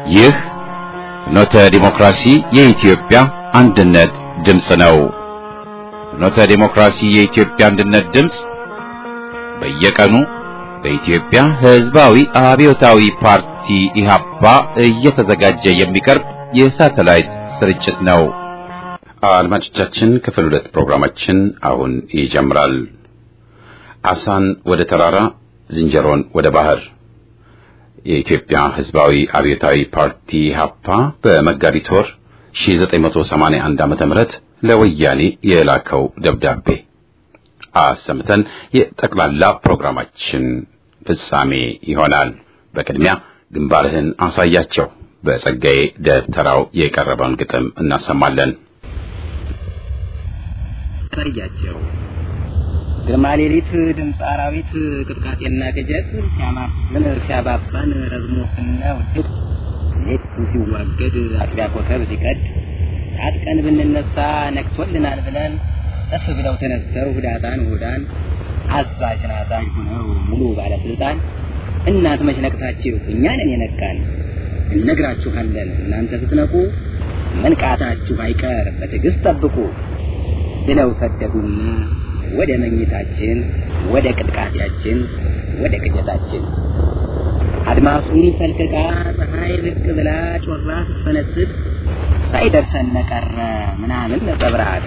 ይህ ፍኖተ ዲሞክራሲ የኢትዮጵያ አንድነት ድምፅ ነው። ፍኖተ ዲሞክራሲ የኢትዮጵያ አንድነት ድምፅ በየቀኑ በኢትዮጵያ ሕዝባዊ አብዮታዊ ፓርቲ ኢህአፓ እየተዘጋጀ የሚቀርብ የሳተላይት ስርጭት ነው። አድማጮቻችን፣ ክፍል ሁለት ፕሮግራማችን አሁን ይጀምራል። አሳን ወደ ተራራ ዝንጀሮን ወደ ባህር የኢትዮጵያ ሕዝባዊ አብዮታዊ ፓርቲ ኢህአፓ በመጋቢት ወር 1981 ዓመተ ምህረት ለወያኔ የላከው ደብዳቤ አሰምተን የጠቅላላ ፕሮግራማችን ፍጻሜ ይሆናል። በቅድሚያ ግንባርህን አሳያቸው በጸጋዬ ደብተራው የቀረበውን ግጥም እናሰማለን። አሳያቸው ግርማ ሌሊት ድምፅ አራዊት ቅጥቃጤና ቅጀት ሲያማፍን ሲያባባን ረዝሞትና ውድቅ ሌቱ ሲዋገድ አጥቢያ ኮከብ ሲቀድ ታጥቀን ብንነሳ ነክቶልናል ብለን እፍ ብለው ተነስተው ሁዳጣን ሁዳን አዛዥ ናዛዥ ሆነው ሙሉ ባለስልጣን እናት መች ነቅታችሁ እኛንን የነቃን እነግራችኋለን እናንተ ስትነቁ መንቃታችሁ አይቀር በትዕግስት ጠብቁ ብለው ሰደዱና ወደ መኝታችን ወደ ቅጥቃጤያችን ወደ ቅጀታችን አድማሱን ፈልቅቃ ፀሐይ ብቅ ብላ ጮራ ስትፈነጥቅ ሳይደርሰን ቀረ ምናምን ነጸብራቅ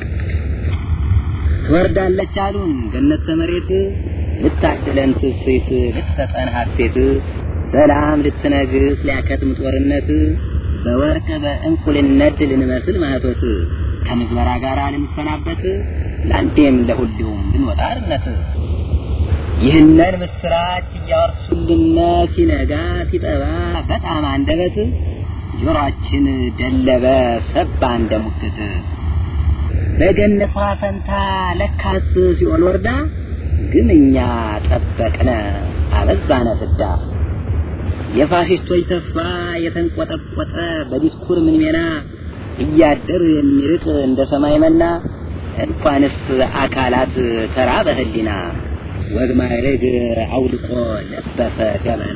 ትወርዳለች አሉን ገነት ተመሬት ልታድለን ትስት ልትሰጠን ሀሴት ሰላም ልትነግስ ሊያከትም ጦርነት በወርቅ በእንቁልነት ልንመስል ማህቶት ከምዝበራ ጋር ልንሰናበት ለአንዴም ለሁሉም ልንወጣ አርነት ይህንን ምስራች እያወርሱልን ሲነጋ ሲጠባ በጣም አንደበት ጆሮአችን ደለበ ሰባ እንደ ሙክት በገነቷ ፈንታ ለካስ ሲኦል ወርዳ ግን እኛ ጠበቅነ አበዛነ ፍዳ የፋሽስቶች ተስፋ የተንቆጠቆጠ በዲስኩር ምንሜና እያደር የሚርቅ እንደ ሰማይ መና እንኳንስ አካላት ተራ በህሊና ወግ ማዕረግ አውልቆ ለበሰ ገመና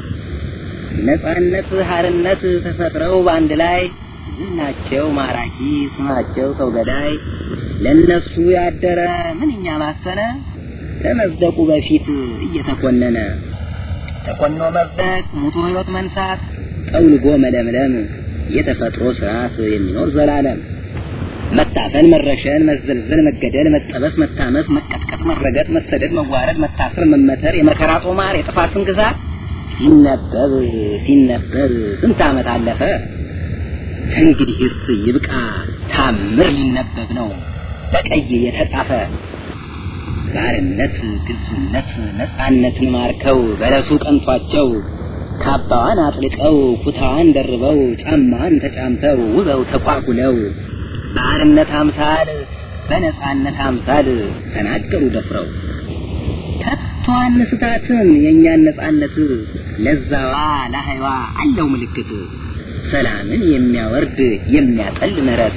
ነጻነት ሀርነት ተፈጥረው በአንድ ላይ ዝናቸው ማራኪ ስማቸው ሰው ገዳይ ለነሱ ያደረ ምንኛ ማሰነ ከመዝደቁ በፊት እየተኮነነ ተኮኖ መዝደቅ ሙቶ ህይወት መንሳት ጠውልጎ መለምለም የተፈጥሮ ስርዓት የሚኖር ዘላለም መታፈን፣ መረሸን፣ መዘልዘል፣ መገደል፣ መጠበስ፣ መታመስ፣ መቀጥቀጥ፣ መረገጥ፣ መሰደድ፣ መዋረድ፣ መታሰር፣ መመተር፣ የመከራ ጦማር፣ የጥፋትን ግዛት ሲነበብ ሲነበብ ስንት ዓመት አለፈ። እንግዲህስ ይብቃ ታምር ሊነበብ ነው በቀይ የተጻፈ ባርነት፣ ግልጽነት፣ ነጻነትን ማርከው በለሱ ቀንቷቸው ካባዋን አጥልቀው ኩታዋን ደርበው ጫማዋን ተጫምተው ውበው ተኳኩለው በአርነት አምሳል በነጻነት አምሳል ተናገሩ ደፍረው ከቶ አንስታትም የእኛን ነጻነት ለዛዋ ለሀይዋ አለው ምልክት ሰላምን የሚያወርድ የሚያጠል ምህረት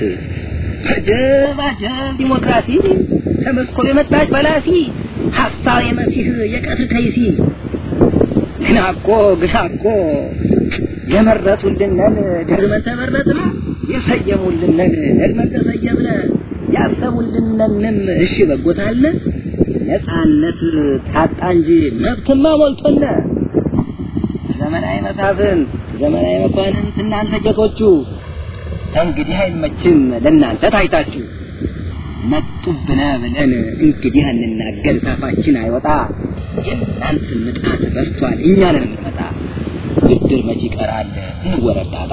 አጀብ አጀብ ዲሞክራሲ ከመስኮብ የመጣች በላሲ ሀሳብ የመሲህ የቀትር ከይሲ ግና እኮ ግና እኮ የመረጡልንን ደግመን ተመረጥነ የሰየሙልንን ደግመን ተሰየምነ ያሰቡልንንም እሺ በጎታለ ነጻነት ታጣ እንጂ መብትማ ሞልቶነ ዘመናዊ መሳፍንት ዘመናዊ መኳንንት እናንተ ጀቶቹ እንግዲህ አይመችም ለእናንተ ታይታችሁ መጡብነ ብለን እንግዲህ አንናገር ታፋችን አይወጣ የእናንተ ምጣት በስቷል እኛንን የምንመጣ ብድር መች ይቀራል እንወረዳጣ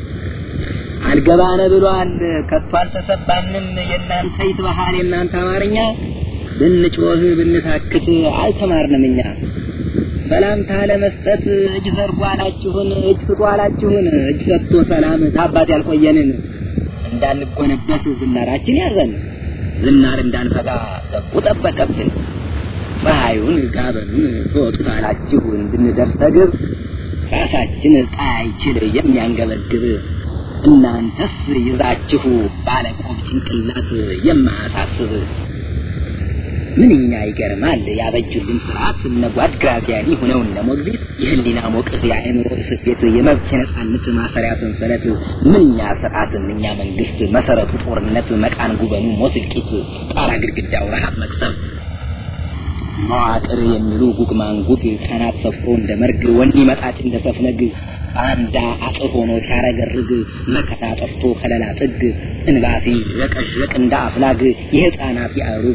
አልገባነ ብሏል ከቶ አልተሰባንም የእናንተ ይትባሃል የእናንተ አማርኛ ብንጮህ ብንታክት አልተማርንም እኛ ሰላምታ ለመስጠት እጅ ዘርጉ አላችሁን እጅ ስጡ አላችሁን እጅ ሰጥቶ ሰላም ታባት ያልቆየንን እንዳንጎነበት ዝናራችን ያዘን ዝናር እንዳንፈጋ ሰቡ ጠበቀብን ፀሐዩን ጋበኑን ትወጡት አላችሁ እንድንደርስ ተግብ ራሳችን ፀሐይ አይችል የሚያንገበግብ እናንተስ ይዛችሁ ባለቆብ ጭንቅላት የማያሳስብ ምንኛ ይገርማል ያበጁልን ስርዓት እነ ጓድ ግራዚያኒ ሆነው እነ ሞግዚት የህሊና ሞቅት የአእምሮ እስስት የመብት የነጻነት ማሰሪያ ሰንሰለት ምንኛ ስርዓት ምንኛ መንግስት መሰረቱ ጦርነት መቃን ጉበኑ ሞት እልቂት ጣራ ግድግዳው ረሃብ መቅሰፍ መዋቅር የሚሉ ጉግ ማንጉግ ካናት ሰፍሮ እንደ መርግ ወኔ መጣጭ እንደ ሰፍነግ ባንዳ አጥር ሆኖ ሲያረገርግ መከታ ጠፍቶ ከለላ ጥግ እንባሲ ረቀዥረቅ እንደ አፍላግ የህፃናት ያሩግ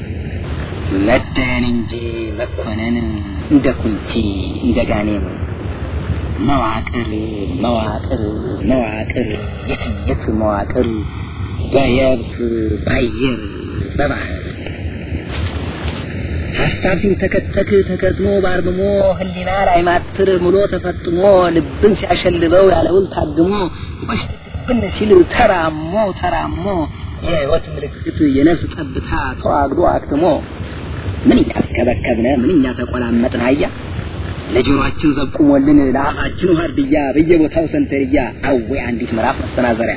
መደን እንጂ መኮነን እንደ ኩንቲ እንደ ጋኔም መዋቅር መዋቅር መዋቅር የትየት መዋቅር በየብስ ባየር በባህር ሀሳብ ሲንተከተክ ተከትሞ ባርምሞ ህሊና ላይ ማትር ምሎ ተፈጥሞ ልብን ሲያሸልበው ያለውል ታግሞ ወሽብን ሲል ተራሞ ተራሞ የህይወት ምልክት የነፍስ ጠብታ ተዋግዶ አክትሞ ምንኛ ተከበከብነ ምንኛ ተቆላመጥን አያ ለጆሮአችን ዘቁሞልን ለአፋችን ዋርድያ በየቦታው ሰንተርያ አዌ አንዲት ምዕራፍ መስተናዘሪያ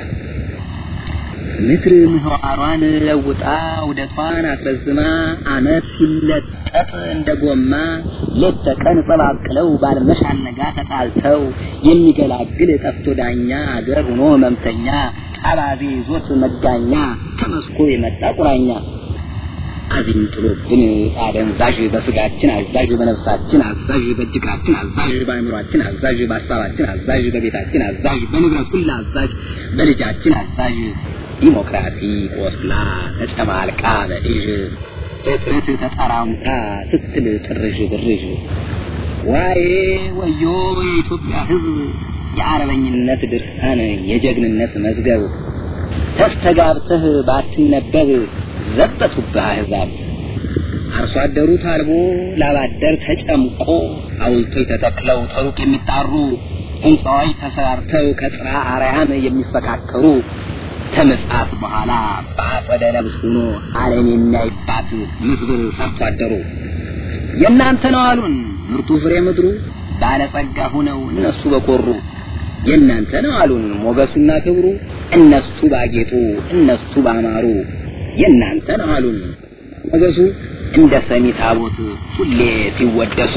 ምድር ምህዋሯን ለውጣ ውደቷን አስረዝማ አመት ሲለጠጥ እንደ ጎማ ሌት ተቀን ጸባቅለው ባልመሽ አልነጋ ተጣልተው የሚገላግል ጠፍቶ ዳኛ አገር ሆኖ ህመምተኛ አባዜ ይዞት መጋኛ ከመስኮ የመጣ ቁራኛ አዚም ጥሎብን አደንዛዥ በስጋችን አዛዥ በነፍሳችን አዛዥ በእጅግራችን አዛዥ በአእምሯችን አዛዥ በሀሳባችን አዛዥ በቤታችን አዛዥ በንብረት ሁላ አዛዥ በልጃችን አዛዥ ዲሞክራሲ ቆስላ ተጨማልቃ በእዥ ፍጥረት ተጠራምታ ስትል ጥርዥ ብርዥ ዋዬ ወዮ የኢትዮጵያ ሕዝብ የአረበኝነት ድርሳን የጀግንነት መዝገብ ተስተጋብተህ ባትነበብ ዘበቱብህ አሕዛብ አርሶ አደሩ ታልቦ ላባደር ተጨምቆ ሐውልቶች ተተክለው ተሩቅ የሚጣሩ ሕንፃዎች ተሰራርተው ከጽራ አርያም የሚፈካከሩ ከምጽአት በኋላ በአጸደ ነብስ ሆኖ ዓለም የሚያይባት ምስብር ሰርቶ አደሩ የእናንተ ነው አሉን ምርጡ ፍሬ ምድሩ ባለጸጋ ሁነው እነሱ በኮሩ የእናንተ ነው አሉን ሞገሱና ክብሩ እነሱ ባጌጡ እነሱ ባማሩ የእናንተ ነው አሉን ሞገሱ እንደ ሰሚ ታቦት ሁሌ ሲወደሱ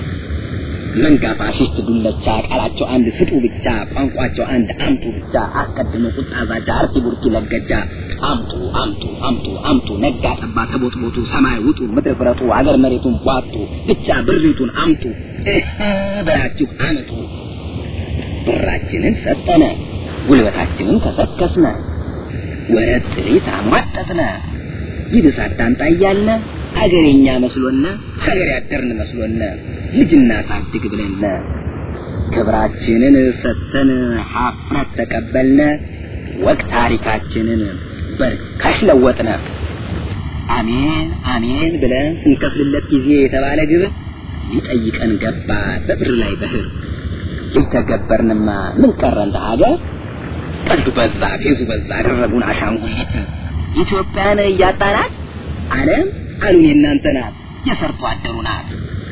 መንጋ ፋሽስት ዱለቻ ቃላቸው አንድ ስጡ ብቻ ቋንቋቸው አንድ አምጡ ብቻ አስቀድሞ ቁጣ ዛጃ አርቲ ቡርኪ ለገጃ አምጡ አምጡ አምጡ አምጡ ነጋ ጠባ ተቦጥቦቱ ሰማይ ውጡ ምድር ፍረጡ አገር መሬቱን ቧጡ ብቻ ብሪቱን አምጡ በላችሁ አመጡ ብራችንን ሰጠነ ጉልበታችንን ከሰከስነ ወረት ጥሪት አሟጠጥነ ይብስ አታምጣ እያልነ አገሬኛ መስሎነ ሀገር ያደርን መስሎነ ልጅና ሳድግ ብለነ ክብራችንን ሰጥተን ሀፍረት ተቀበልነ ወቅ ታሪካችንን በርካሽ ለወጥነ አሜን አሜን ብለን ስንከፍልለት ጊዜ የተባለ ግብር ሊጠይቀን ገባ በብር ላይ በህር ሊተገበርንማ ምን ቀረ እንደ ሀገር ቀልዱ በዛ ፌዙ በዛ አደረጉን አሻንጉሊት ኢትዮጵያን እያጣናት ዓለም አሉን የእናንተ ናት የሰርቶ አደሩ ናት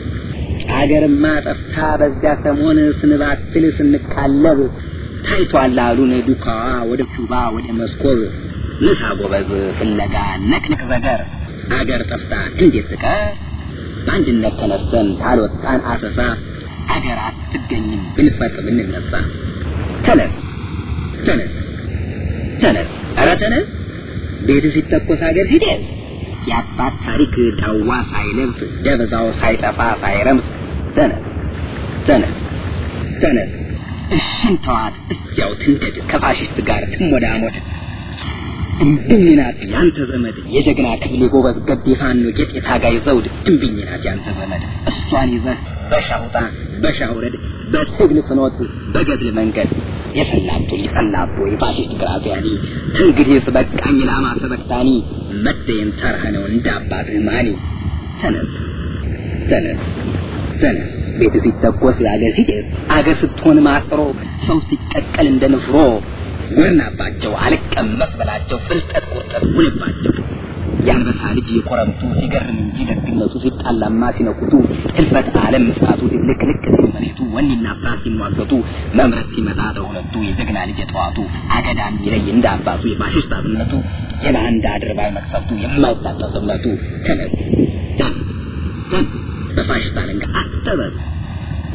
አገርማ ጠፍታ በዚያ ሰሞን ስንባትል ስንካለብ ታይቷል አሉን ዱካዋ ወደ ቹባ ወደ መስኮብ ንሳ ጎበዝ ፍለጋ ነቅንቅ ዘገር አገር ጠፍታ እንዴት ትቀር በአንድነት ተነስተን ታልወጣን አሰሳ አገር አትገኝም ብንፈጥ ብንነሳ ተነስ ተነስ ተነስ ኧረ ተነስ ቤት ሲተኮስ ሀገር ሲደርስ የአባት ታሪክ ዳዋ ሳይለብስ ደበዛው ሳይጠፋ ሳይረምስ ተነስ ተነስ ተነስ እሽን ተዋት እዚያው ትንደድ ከፋሽስት ጋር ትሞዳሞድ እምብኝ ናት ያንተ ዘመድ የጀግና ክፍሌ ጎበዝ ገዴ ፋኖ ጌጥ የታጋይ ዘውድ እምብኝ ናት ያንተ ዘመድ እሷን ይዘህ በሻውጣ በሻውረድ በትግል ፍኖት በገድል መንገድ የሰላቶ ሊሰላቶ የፋሽስት ግራዚያኒ እንግዲህ በቃኝ ላማ ሰበክታኒ መደየን ተራህ ነው እንደ አባትህ ማኒ ተነስ ተነስ ተነስ ቤት ሲተኮስ አገር ሲጤስ አገር ስትሆን ማጥሮ ሰው ሲቀቀል እንደ ንፍሮ ጎርናባቸው አልቀመስ በላቸው ፍልጠት ቁርጠት ሁንባቸው የአንበሳ ልጅ የኮረምቱ ሲገርም እንጂ ደግነቱ ሲጣላማ ሲነኩቱ ህልፈት ዓለም ምስራቱ ልቅልቅ ሲል መሬቱ ወኔና ፍርሃት ሲሟገቱ መምረት ሲመጣ ተሁለቱ የጀግና ልጅ የጠዋቱ አገዳ የሚለይ እንደ አባቱ የፋሽስት አብነቱ የባንዳ አድርባይ መቅሰፍቱ የማይታጠፍ እምነቱ ተነስ ተነስ ተነስ በፋሽስት አለንጋ አትጠበስ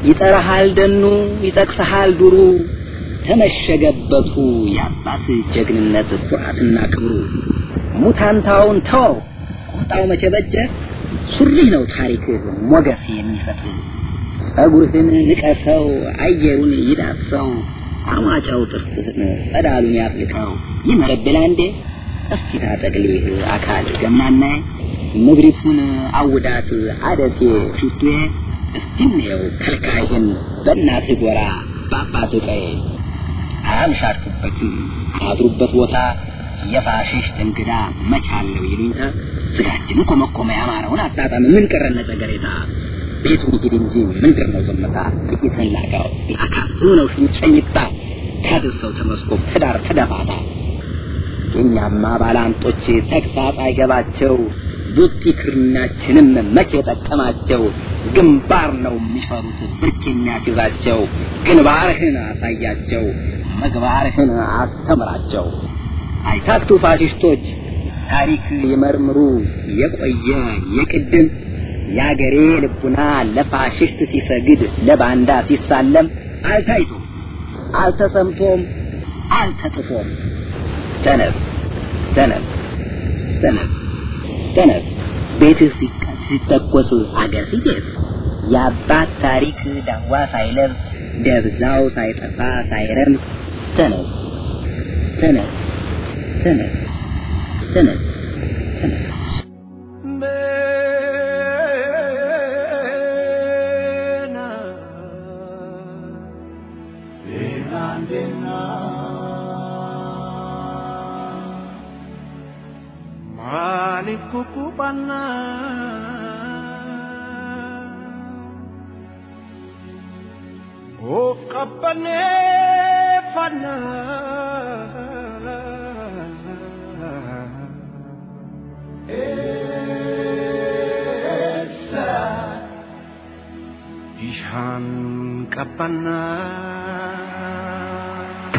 ይጠራሃል ደኑ ይጠቅሰሃል ዱሩ ተመሸገበቱ የአባት ጀግንነት ኩራትና ክብሩ ሙታንታውን ተወው ቁጣው መቼ በጀ ሱሪ ነው ታሪክ ሞገስ የሚሰጥ ጸጉርህን ንቀሰው አየሩን ይዳሰው አማጫው ጥርስህን ጸዳሉን ያጥልቀው ይመረብል አንዴ እስቲ ታጠቅሊህ አካል ገምናናይ ምድሪቱን አውዳት አደሴ ፊቱዬ እስቲ እንየው ከልካይህን በእናትህ ጎራ በአባትህ ቀዬ አያምሻርኩበትም አድሩበት ቦታ የፋሽስት እንግዳ መቻለው ይሉኝታ ስጋችንን ኮመኮመ ያማረውን አጣጣም ምን ቀረነ ጨገሬታ ቤቱ ይሂድ እንጂ ምንድር ነው ዝምታ ጥቂትን ላጋው ላካ ነው ሽንጨኝታ ታድርሰው ተመስኮብ ትዳር ተደፋታ የእኛማ ባላንጦች ተግሳጽ አይገባቸው ቡጢ ክርናችንም መቼ ጠቀማቸው ግንባር ነው የሚፈሩት ብርክ የሚያስይዛቸው ግንባርህን አሳያቸው ምግባርህን አስተምራቸው አይታክቱ ፋሽስቶች ታሪክ ይመርምሩ የቆየ የቅድም የአገሬ ልቡና ለፋሽስት ሲሰግድ ለባንዳ ሲሳለም አልታይቶም አልተሰምቶም አልተጥፎም ተነስ ተነስ ተነስ ተነስ ቤትህ ሲተኮስ አገር ሲጤስ የአባት ታሪክ ዳዋ ሳይለብስ ደብዛው ሳይጠፋ ሳይረምስ ተነስ ተነስ ተነስ ተነስ ተነስ Maaliif kukkufanna of qabbaneeffanna eessa ishaan qabbannaa.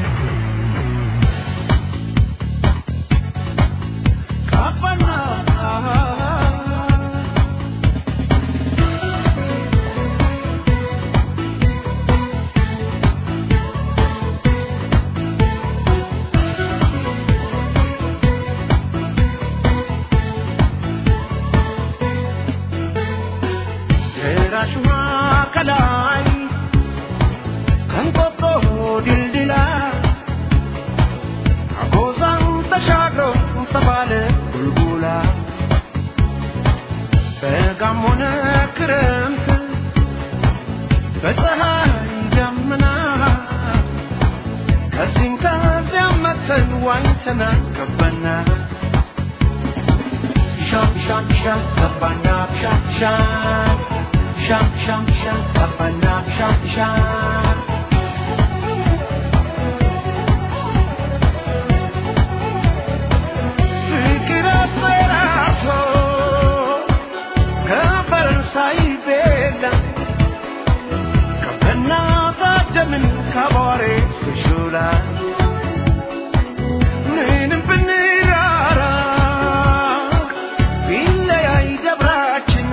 ከላይ ከንቆጦ ድልድላ አጎዛን ተሻግሮ ተባለ ቡልቡላ በጋም ሆነ ክረምት በፀሐይ ደመና ከዚህም ከዚያም መተን ዋኝተና ገባና ሻም ሻም ሻም ገባና ሻም ሻም ሻም ሻም ሻም ገባና ሻም ሻም ፍቅር አፈራቶ ከፈረንሳይ ቤላ ከበና ታደምን ከቧሬ እስከ ሾላ ምንም ብንራራ ቢለያይ ደብራችን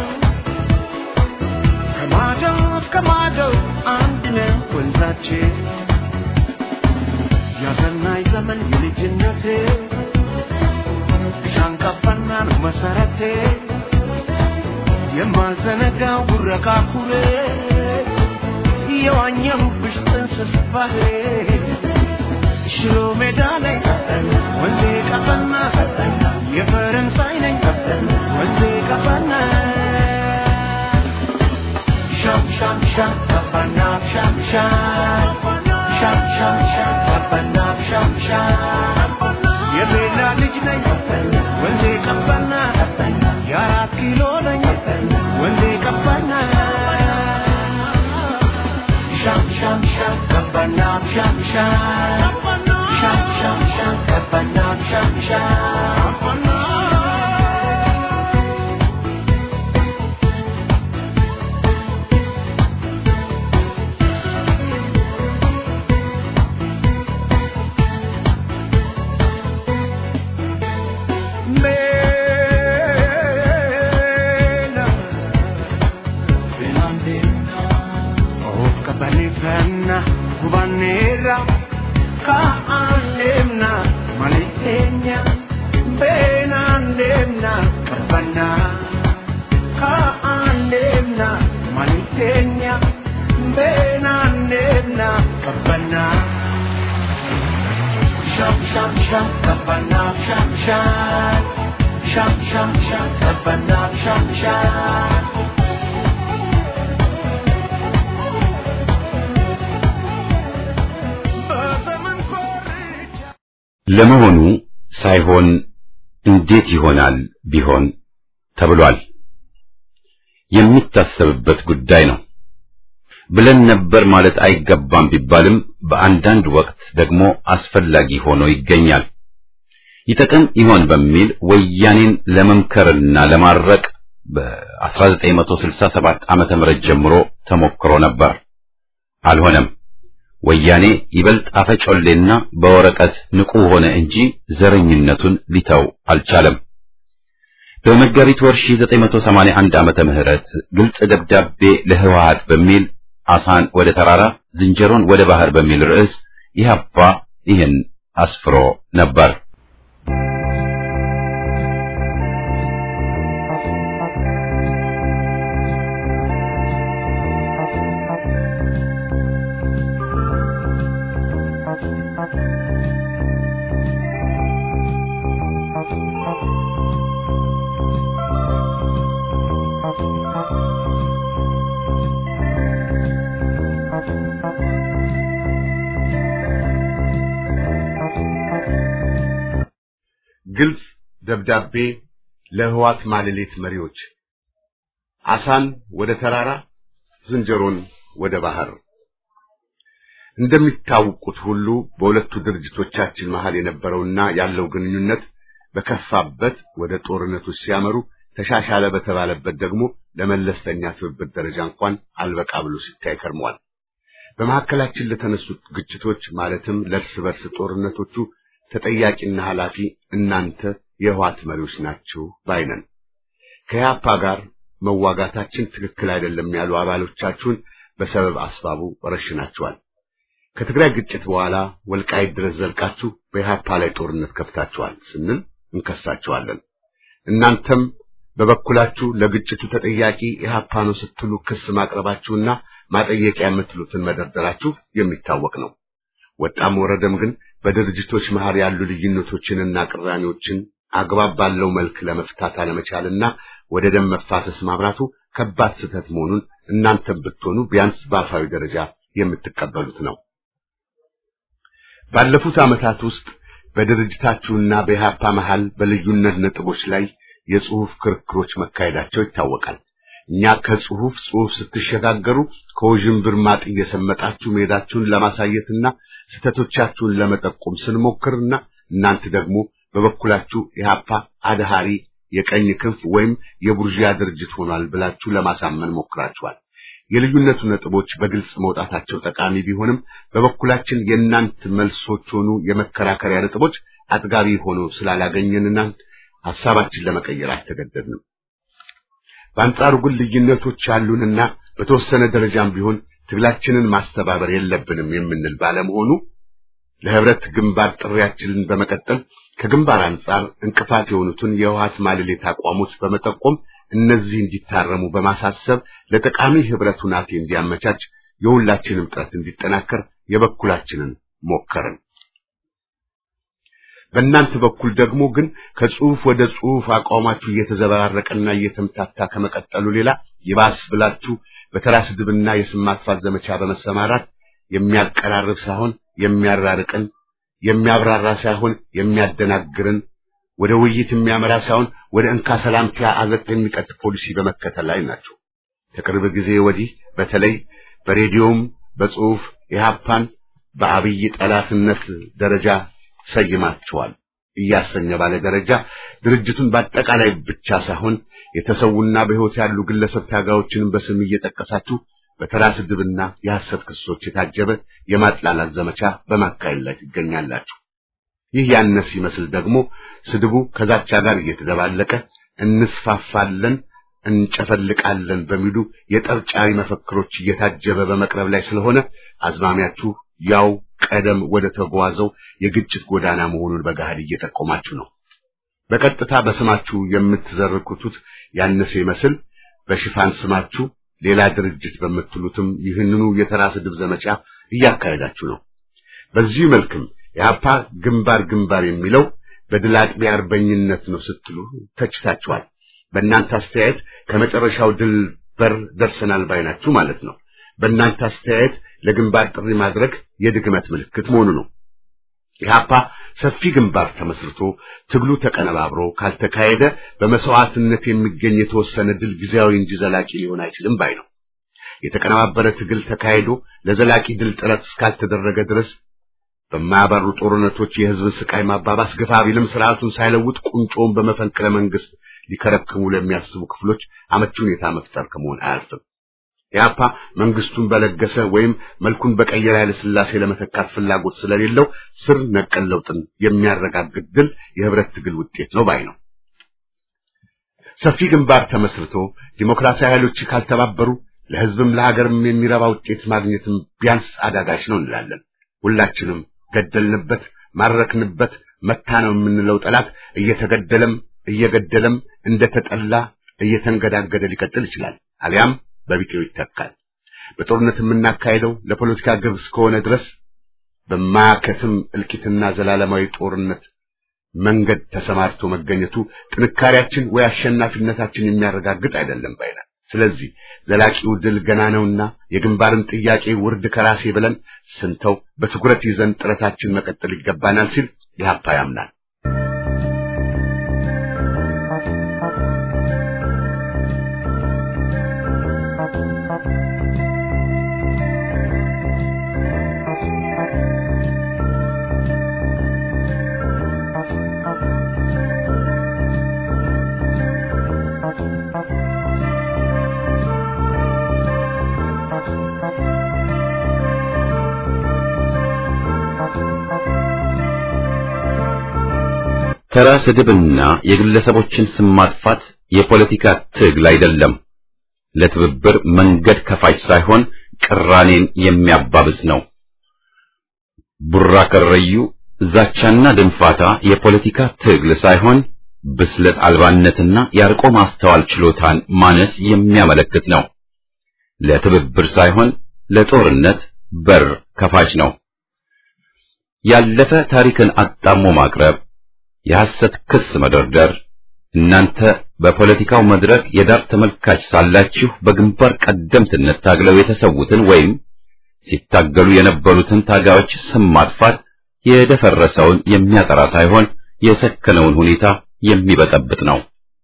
ከማዶ እስከ ማዶ አንድ ነው ወንዛችን ያሰናይ ዘመን የልጅነቴ ሻንቀፋና ነው መሰረቴ የማዘነጋው ጉረቃ ኩሬ የዋኘሁብሽ ጥንስስ ባህሬ ሽሮ ሜዳ ላይ ወንዜ ቀፈና የፈረንሳይ ነኝ ወንዜ ቀፈና ሻም ሻም ሻም ቀፈና ሻም ሻም ሻም ሻም ሻም ቀፈና ሻም ሻም የቤላ ልጅ ነኝ ወንዜ ቀፈና የአራት ኪሎ ነኝ ወንዜ ቀፈና ሻም ሻም ሻም ቀፈና ሻም ሻም ሻም ሻም ሻም ቀፈና ሻም ሻም Bella, Belandina. Kanifanna gubanneerra ka'aan deemna maliteenya beenaan deemna qabbannaa ka'aan deemna maliteenya beenaan deemna qabbannaa. Sham sham sham qabbannaa sham sham sham sham sham qabbannaa sham sham. ለመሆኑ ሳይሆን እንዴት ይሆናል ቢሆን ተብሏል። የሚታሰብበት ጉዳይ ነው ብለን ነበር ማለት አይገባም ቢባልም በአንዳንድ ወቅት ደግሞ አስፈላጊ ሆኖ ይገኛል። ይጠቅም ይሆን በሚል ወያኔን ለመምከርና ለማረቅ በ1967 ዓመተ ምህረት ጀምሮ ተሞክሮ ነበር። አልሆነም። ወያኔ ይበልጥ አፈጮሌና በወረቀት ንቁ ሆነ እንጂ ዘረኝነቱን ሊተው አልቻለም። በመጋቢት ወር 1981 ዓመተ ምህረት ግልጽ ደብዳቤ ለህወሓት በሚል አሳን ወደ ተራራ ዝንጀሮን ወደ ባህር በሚል ርዕስ ኢህአፓ ይህን አስፍሮ ነበር። ግልጽ ደብዳቤ ለህዋት ማለሌት መሪዎች አሳን ወደ ተራራ ዝንጀሮን ወደ ባህር እንደሚታወቁት ሁሉ በሁለቱ ድርጅቶቻችን መሃል የነበረውና ያለው ግንኙነት በከፋበት ወደ ጦርነቱ ሲያመሩ ተሻሻለ በተባለበት ደግሞ ለመለስተኛ ትብብር ደረጃ እንኳን አልበቃ ብሎ ሲታይ ከርሟል። በመካከላችን ለተነሱት ግጭቶች ማለትም ለእርስ በርስ ጦርነቶቹ ተጠያቂና ኃላፊ እናንተ የህዋት መሪዎች ናችሁ ባይነን። ከያፓ ጋር መዋጋታችን ትክክል አይደለም ያሉ አባሎቻችሁን በሰበብ አስባቡ ረሽናችኋል። ከትግራይ ግጭት በኋላ ወልቃይት ድረስ ዘልቃችሁ በኢህአፓ ላይ ጦርነት ከፍታችኋል ስንል እንከሳችኋለን። እናንተም በበኩላችሁ ለግጭቱ ተጠያቂ ኢህአፓ ነው ስትሉ ክስ ማቅረባችሁና ማጠየቂያ የምትሉትን መደርደራችሁ የሚታወቅ ነው። ወጣም ወረደም ግን በድርጅቶች መሃል ያሉ ልዩነቶችንና ቅራኔዎችን አግባብ ባለው መልክ ለመፍታት አለመቻልና ወደ ደም መፋሰስ ማብራቱ ከባድ ስህተት መሆኑን እናንተም ብትሆኑ ቢያንስ በአፋዊ ደረጃ የምትቀበሉት ነው። ባለፉት ዓመታት ውስጥ በድርጅታችሁና በኢህአፓ መሃል በልዩነት ነጥቦች ላይ የጽሑፍ ክርክሮች መካሄዳቸው ይታወቃል። እኛ ከጽሑፍ ጽሑፍ ስትሸጋገሩ ከውዥንብር ማጥ እየሰመጣችሁ መሄዳችሁን ለማሳየትና ስህተቶቻችሁን ለመጠቆም ስንሞክርና እናንተ ደግሞ በበኩላችሁ ኢህአፓ አድሃሪ የቀኝ ክንፍ ወይም የቡርዥያ ድርጅት ሆኗል ብላችሁ ለማሳመን ሞክራችኋል። የልዩነቱ ነጥቦች በግልጽ መውጣታቸው ጠቃሚ ቢሆንም በበኩላችን የእናንተ መልሶች ሆኑ የመከራከሪያ ነጥቦች አጥጋቢ ሆኖ ስላላገኘንና ሐሳባችን ለመቀየር አልተገደድንም። በአንጻሩ ግን ልዩነቶች ያሉንና በተወሰነ ደረጃም ቢሆን ትግላችንን ማስተባበር የለብንም የምንል ባለመሆኑ ለህብረት ግንባር ጥሪያችንን በመቀጠል ከግንባር አንጻር እንቅፋት የሆኑትን የህወሓት ማለሌት አቋሞች በመጠቆም እነዚህ እንዲታረሙ በማሳሰብ ለጠቃሚ ህብረት ሁናቴ እንዲያመቻች የሁላችንም ጥረት እንዲጠናከር የበኩላችንን ሞከርን። በእናንተ በኩል ደግሞ ግን ከጽሑፍ ወደ ጽሑፍ አቋማችሁ እየተዘበራረቀና እየተምታታ ከመቀጠሉ ሌላ ይባስ ብላችሁ በተራ ስድብና የስም ማጥፋት ዘመቻ በመሰማራት የሚያቀራርብ ሳይሆን የሚያራርቅን፣ የሚያብራራ ሳይሆን የሚያደናግርን፣ ወደ ውይይት የሚያመራ ሳይሆን ወደ እንካ ሰላምቲያ አዘቅት የሚቀጥ ፖሊሲ በመከተል ላይ ናቸው። ከቅርብ ጊዜ ወዲህ በተለይ በሬዲዮም በጽሑፍ ኢህአፓን በአብይ ጠላትነት ደረጃ ሰይማቸዋል እያሰኘ ባለ ደረጃ ድርጅቱን በአጠቃላይ ብቻ ሳይሆን የተሰዉና በሕይወት ያሉ ግለሰብ ታጋዮችንም በስም እየጠቀሳችሁ በተራ ስድብና የሐሰት ክሶች የታጀበ የማጥላላት ዘመቻ በማካሄድ ላይ ትገኛላችሁ። ይህ ያነስ ይመስል ደግሞ ስድቡ ከዛቻ ጋር እየተደባለቀ እንስፋፋለን፣ እንጨፈልቃለን በሚሉ የጠርጫሪ መፈክሮች እየታጀበ በመቅረብ ላይ ስለሆነ አዝማሚያችሁ ያው ቀደም ወደ ተጓዘው የግጭት ጎዳና መሆኑን በገሃድ እየጠቆማችሁ ነው። በቀጥታ በስማችሁ የምትዘርኩቱት ያነሰ ይመስል በሽፋን ስማችሁ ሌላ ድርጅት በምትሉትም ይህንኑ የተራ ስድብ ዘመቻ እያካሄዳችሁ ነው። በዚሁ መልክም የአፓ ግንባር ግንባር የሚለው በድል አጥቢ አርበኝነት ነው ስትሉ ተችታችኋል። በእናንተ አስተያየት ከመጨረሻው ድል በር ደርሰናል ባይናችሁ ማለት ነው። በእናንተ አስተያየት ለግንባር ጥሪ ማድረግ የድግመት ምልክት መሆኑ ነው። ኢህአፓ ሰፊ ግንባር ተመስርቶ ትግሉ ተቀነባብሮ ካልተካሄደ በመስዋዕትነት የሚገኝ የተወሰነ ድል ጊዜያዊ እንጂ ዘላቂ ሊሆን አይችልም ባይ ነው። የተቀነባበረ ትግል ተካሂዶ ለዘላቂ ድል ጥረት እስካልተደረገ ድረስ በማያባሩ ጦርነቶች የህዝብን ስቃይ ማባባስ ግፋ ቢልም ስርዓቱን ሳይለውጥ ቁንጮውን በመፈንቅለ መንግስት ሊከረክሙ ለሚያስቡ ክፍሎች አመቺ ሁኔታ መፍጠር ከመሆን አያልፍም። ኢህአፓ መንግስቱን በለገሰ ወይም መልኩን በቀየረ ኃይለ ሥላሴ ለመተካት ፍላጎት ስለሌለው ስር ነቀል ለውጥን የሚያረጋግጥ ድል የህብረት ትግል ውጤት ነው ባይ ነው። ሰፊ ግንባር ተመስርቶ ዲሞክራሲያዊ ኃይሎች ካልተባበሩ ለህዝብም ለሀገርም የሚረባ ውጤት ማግኘትም ቢያንስ አዳጋች ነው እንላለን። ሁላችንም ገደልንበት፣ ማረክንበት፣ መታ ነው የምንለው ጠላት እየተገደለም እየገደለም እንደተጠላ እየተንገዳገደ ሊቀጥል ይችላል። አሊያም በቢጤው ይተካል። በጦርነት የምናካሄደው ለፖለቲካ ግብ እስከሆነ ድረስ በማያከትም እልቂትና ዘላለማዊ ጦርነት መንገድ ተሰማርቶ መገኘቱ ጥንካሬያችን ወይ አሸናፊነታችን የሚያረጋግጥ አይደለም ባይና ስለዚህ ዘላቂው ድል ገና ነውና የግንባርን ጥያቄ ውርድ ከራሴ ብለን ስንተው በትኩረት ይዘን ጥረታችን መቀጠል ይገባናል ሲል ኢህአፓ ያምናል። ተራ ስድብና የግለሰቦችን ስም ማጥፋት የፖለቲካ ትግል አይደለም። ለትብብር መንገድ ከፋች ሳይሆን ቅራኔን የሚያባብስ ነው። ቡራ ከረዩ፣ ዛቻና ድንፋታ የፖለቲካ ትግል ሳይሆን ብስለት አልባነትና የአርቆ ማስተዋል ችሎታን ማነስ የሚያመለክት ነው። ለትብብር ሳይሆን ለጦርነት በር ከፋች ነው። ያለፈ ታሪክን አጣሞ ማቅረብ የሐሰት ክስ መደርደር እናንተ በፖለቲካው መድረክ የዳር ተመልካች ሳላችሁ በግንባር ቀደምትነት ታግለው የተሰዉትን ወይም ሲታገሉ የነበሩትን ታጋዮች ስም ማጥፋት የደፈረሰውን የሚያጠራ ሳይሆን የሰከነውን ሁኔታ የሚበጠብጥ ነው።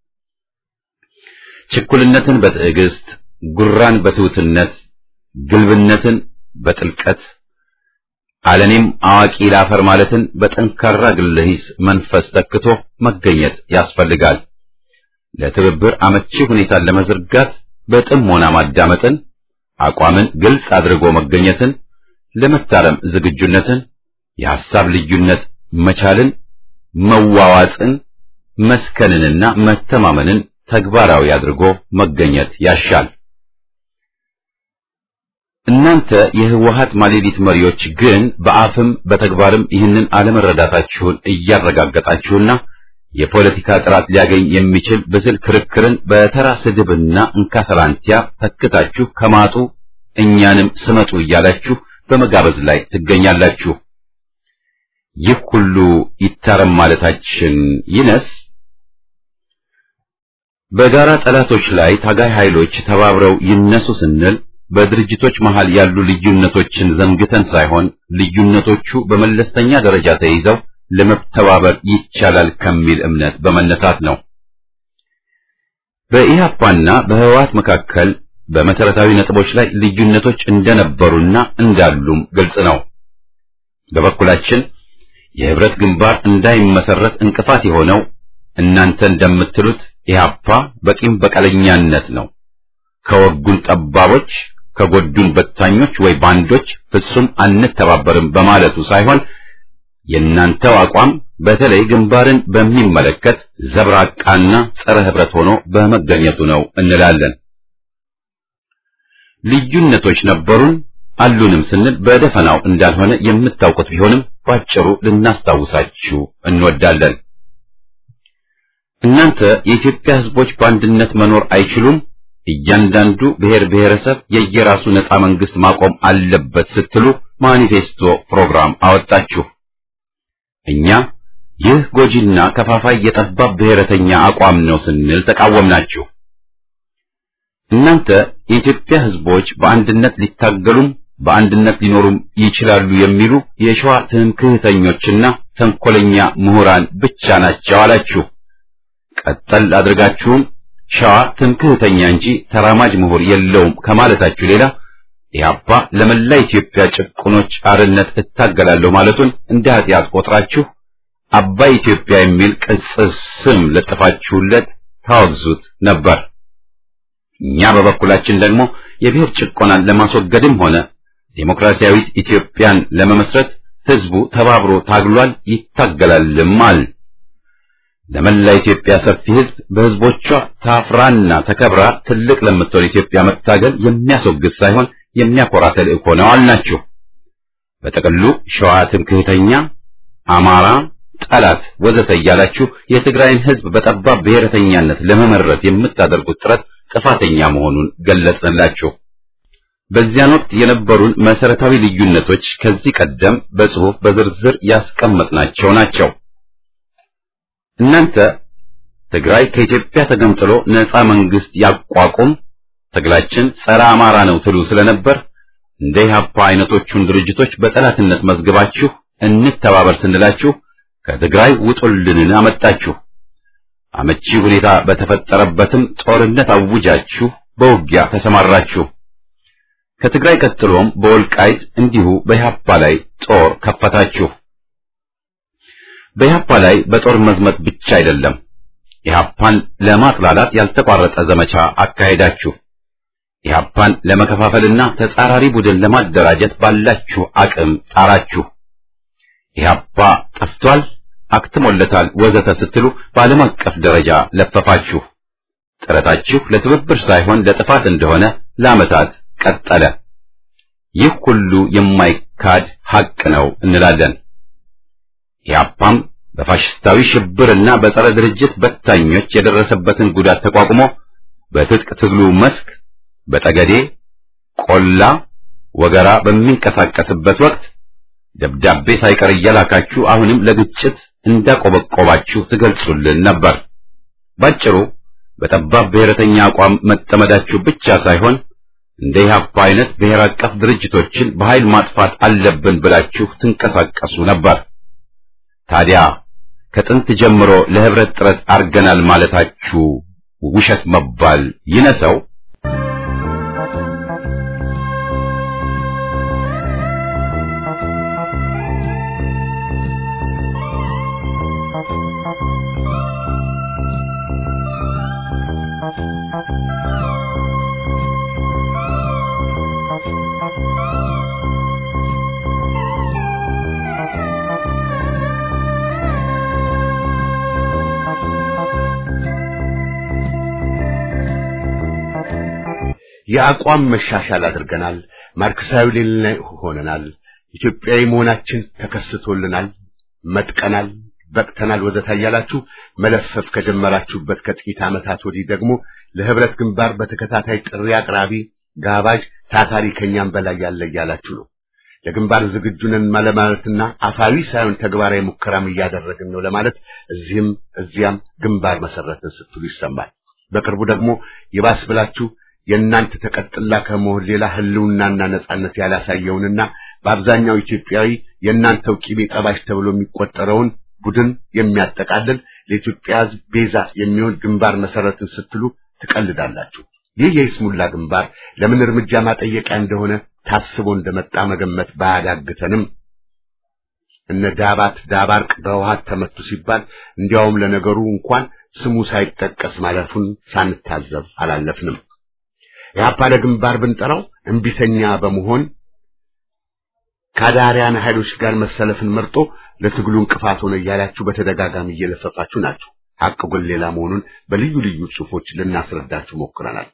ችኩልነትን በትዕግስት፣ ጉራን በትሑትነት፣ ግልብነትን በጥልቀት አለኔም አዋቂ ላፈር ማለትን በጠንካራ ግለ ሂስ መንፈስ ተክቶ መገኘት ያስፈልጋል። ለትብብር አመቺ ሁኔታን ለመዘርጋት በጥሞና ማዳመጥን፣ አቋምን ግልጽ አድርጎ መገኘትን፣ ለመታረም ዝግጁነትን፣ የሐሳብ ልዩነት መቻልን፣ መዋዋጥን፣ መስከንንና መተማመንን ተግባራዊ አድርጎ መገኘት ያሻል። እናንተ የህወሀት ማሌሊት መሪዎች ግን በአፍም በተግባርም ይህንን አለመረዳታችሁን እያረጋገጣችሁና የፖለቲካ ጥራት ሊያገኝ የሚችል ብስል ክርክርን በተራ ስድብና እንካሰላንቲያ ተክታችሁ ከማጡ እኛንም ስመጡ እያላችሁ በመጋበዝ ላይ ትገኛላችሁ። ይህ ሁሉ ይታረም ማለታችን ይነስ? በጋራ ጠላቶች ላይ ታጋይ ኃይሎች ተባብረው ይነሱ ስንል በድርጅቶች መሃል ያሉ ልዩነቶችን ዘንግተን ሳይሆን ልዩነቶቹ በመለስተኛ ደረጃ ተይዘው ለመተባበር ይቻላል ከሚል እምነት በመነሳት ነው። በኢህአፓና በህወሓት መካከል በመሰረታዊ ነጥቦች ላይ ልዩነቶች እንደነበሩና እንዳሉም ግልጽ ነው። በበኩላችን የህብረት ግንባር እንዳይመሰረት እንቅፋት የሆነው እናንተ እንደምትሉት ኢህአፓ በቂም በቀለኛነት ነው። ከወጉን ጠባቦች ከጎዱን በታኞች ወይ ባንዶች ፍጹም አንተባበርም በማለቱ ሳይሆን የእናንተው አቋም በተለይ ግንባርን በሚመለከት ዘብራቃና ጸረ ህብረት ሆኖ በመገኘቱ ነው እንላለን። ልዩነቶች ነበሩን አሉንም ስንል በደፈናው እንዳልሆነ የምታውቁት ቢሆንም ባጭሩ ልናስታውሳችሁ እንወዳለን። እናንተ የኢትዮጵያ ህዝቦች በአንድነት መኖር አይችሉም፣ እያንዳንዱ ብሔር ብሔረሰብ የየራሱ ነፃ መንግስት ማቆም አለበት ስትሉ ማኒፌስቶ ፕሮግራም አወጣችሁ። እኛ ይህ ጎጂና ከፋፋይ የጠባብ ብሔረተኛ አቋም ነው ስንል ተቃወምናችሁ። እናንተ የኢትዮጵያ ህዝቦች በአንድነት ሊታገሉም በአንድነት ሊኖሩም ይችላሉ የሚሉ የሸዋ ትምክህተኞችና ተንኮለኛ ምሁራን ብቻ ናቸው አላችሁ። ቀጠል አድርጋችሁም ሸዋ ትምክህተኛ እንጂ ተራማጅ ምሁር የለውም ከማለታችሁ ሌላ ኢህአፓ ለመላ ኢትዮጵያ ጭቁኖች አርነት እታገላለሁ ማለቱን እንደ ኃጢአት ቆጥራችሁ አባይ ኢትዮጵያ የሚል ቅጽል ስም ለጥፋችሁለት ታወግዙት ነበር። እኛ በበኩላችን ደግሞ የብሔር ጭቆናን ለማስወገድም ሆነ ዴሞክራሲያዊት ኢትዮጵያን ለመመስረት ህዝቡ ተባብሮ ታግሏል፣ ይታገላልም አል ለመላ ኢትዮጵያ ሰፊ ህዝብ በህዝቦቿ ታፍራና ተከብራ ትልቅ ለምትሆን ኢትዮጵያ መታገል የሚያስወግድ ሳይሆን የሚያኮራ ተልእኮ ነው አልናችሁ። በጥቅሉ ሸዋ ትምክህተኛ፣ አማራ ጠላት ወዘተ እያላችሁ የትግራይን ህዝብ በጠባብ ብሔረተኛነት ለመመረዝ የምታደርጉት ጥረት ጥፋተኛ መሆኑን ገለጽንላችሁ። በዚያን ወቅት የነበሩን መሰረታዊ ልዩነቶች ከዚህ ቀደም በጽሑፍ በዝርዝር ያስቀመጥናቸው ናቸው። እናንተ ትግራይ ከኢትዮጵያ ተገንጥሎ ነፃ መንግስት ያቋቁም ትግላችን ጸረ አማራ ነው ትሉ ስለነበር እንደ ኢህአፓ አይነቶቹን ድርጅቶች በጠላትነት መዝግባችሁ እንተባበር ስንላችሁ ከትግራይ ውጡልንን አመጣችሁ። አመቺ ሁኔታ በተፈጠረበትም ጦርነት አውጃችሁ በውጊያ ተሰማራችሁ። ከትግራይ ቀጥሎም በወልቃይት እንዲሁ በኢህአፓ ላይ ጦር ከፈታችሁ። በኢህአፓ ላይ በጦር መዝመት ብቻ አይደለም፣ ኢህአፓን ለማጥላላት ያልተቋረጠ ዘመቻ አካሄዳችሁ። ኢህአፓን ለመከፋፈልና ተጻራሪ ቡድን ለማደራጀት ባላችሁ አቅም ጣራችሁ። ኢህአፓ ጠፍቷል፣ አክትሞለታል፣ ወዘተ ስትሉ በዓለም አቀፍ ደረጃ ለፈፋችሁ። ጥረታችሁ ለትብብር ሳይሆን ለጥፋት እንደሆነ ለዓመታት ቀጠለ። ይህ ሁሉ የማይካድ ሐቅ ነው እንላለን። ኢህአፓም በፋሽስታዊ ሽብርና በጸረ ድርጅት በታኞች የደረሰበትን ጉዳት ተቋቁሞ በትጥቅ ትግሉ መስክ በጠገዴ፣ ቆላ፣ ወገራ በሚንቀሳቀስበት ወቅት ደብዳቤ ሳይቀር እያላካችሁ አሁንም ለግጭት እንዳቆበቆባችሁ ትገልጹልን ነበር። ባጭሩ በጠባብ ብሔረተኛ አቋም መጠመዳችሁ ብቻ ሳይሆን እንደ ኢህአፓ አይነት ብሔር አቀፍ ድርጅቶችን በኃይል ማጥፋት አለብን ብላችሁ ትንቀሳቀሱ ነበር። ታዲያ ከጥንት ጀምሮ ለህብረት ጥረት አርገናል ማለታችሁ ውሸት መባል ይነሰው? የአቋም መሻሻል አድርገናል። ማርክሳዊ ሌላ ሆነናል። ኢትዮጵያዊ መሆናችን ተከስቶልናል። መጥቀናል፣ በቅተናል ወዘተ እያላችሁ መለፈፍ ከጀመራችሁበት ከጥቂት ዓመታት ወዲህ ደግሞ ለህብረት ግንባር በተከታታይ ጥሪ አቅራቢ፣ ጋባዥ፣ ታታሪ ከኛም በላይ ያለ እያላችሁ ነው። ለግንባር ዝግጁ ነን ለማለትና አፋዊ ሳይሆን ተግባራዊ ሙከራም እያደረግን ነው ለማለት እዚህም እዚያም ግንባር መሰረትን ስትሉ ይሰማል። በቅርቡ ደግሞ ይባስ ብላችሁ የእናንተ ተቀጥላ ከመሆን ሌላ ህልውናና ነጻነት ያላሳየውንና በአብዛኛው ኢትዮጵያዊ የእናንተው ቂቤ ጠባሽ ተብሎ የሚቆጠረውን ቡድን የሚያጠቃልል ለኢትዮጵያ ሕዝብ ቤዛ የሚሆን ግንባር መሰረትን ስትሉ ትቀልዳላችሁ። ይህ የይስሙላ ግንባር ለምን እርምጃ ማጠየቂያ እንደሆነ ታስቦ እንደመጣ መገመት ባያዳግተንም እነ ዳባት ዳባርቅ በውሃት ተመቱ ሲባል እንዲያውም ለነገሩ እንኳን ስሙ ሳይጠቀስ ማለፉን ሳንታዘብ አላለፍንም። ኢህአፓ ለግንባር ብንጠራው እምቢተኛ በመሆን ከአዳሪያን ኃይሎች ጋር መሰለፍን መርጦ ለትግሉ እንቅፋት ሆነ እያላችሁ በተደጋጋሚ እየለፈፋችሁ ናችሁ። ሐቅ ግን ሌላ መሆኑን በልዩ ልዩ ጽሑፎች ልናስረዳችሁ ሞክረናል።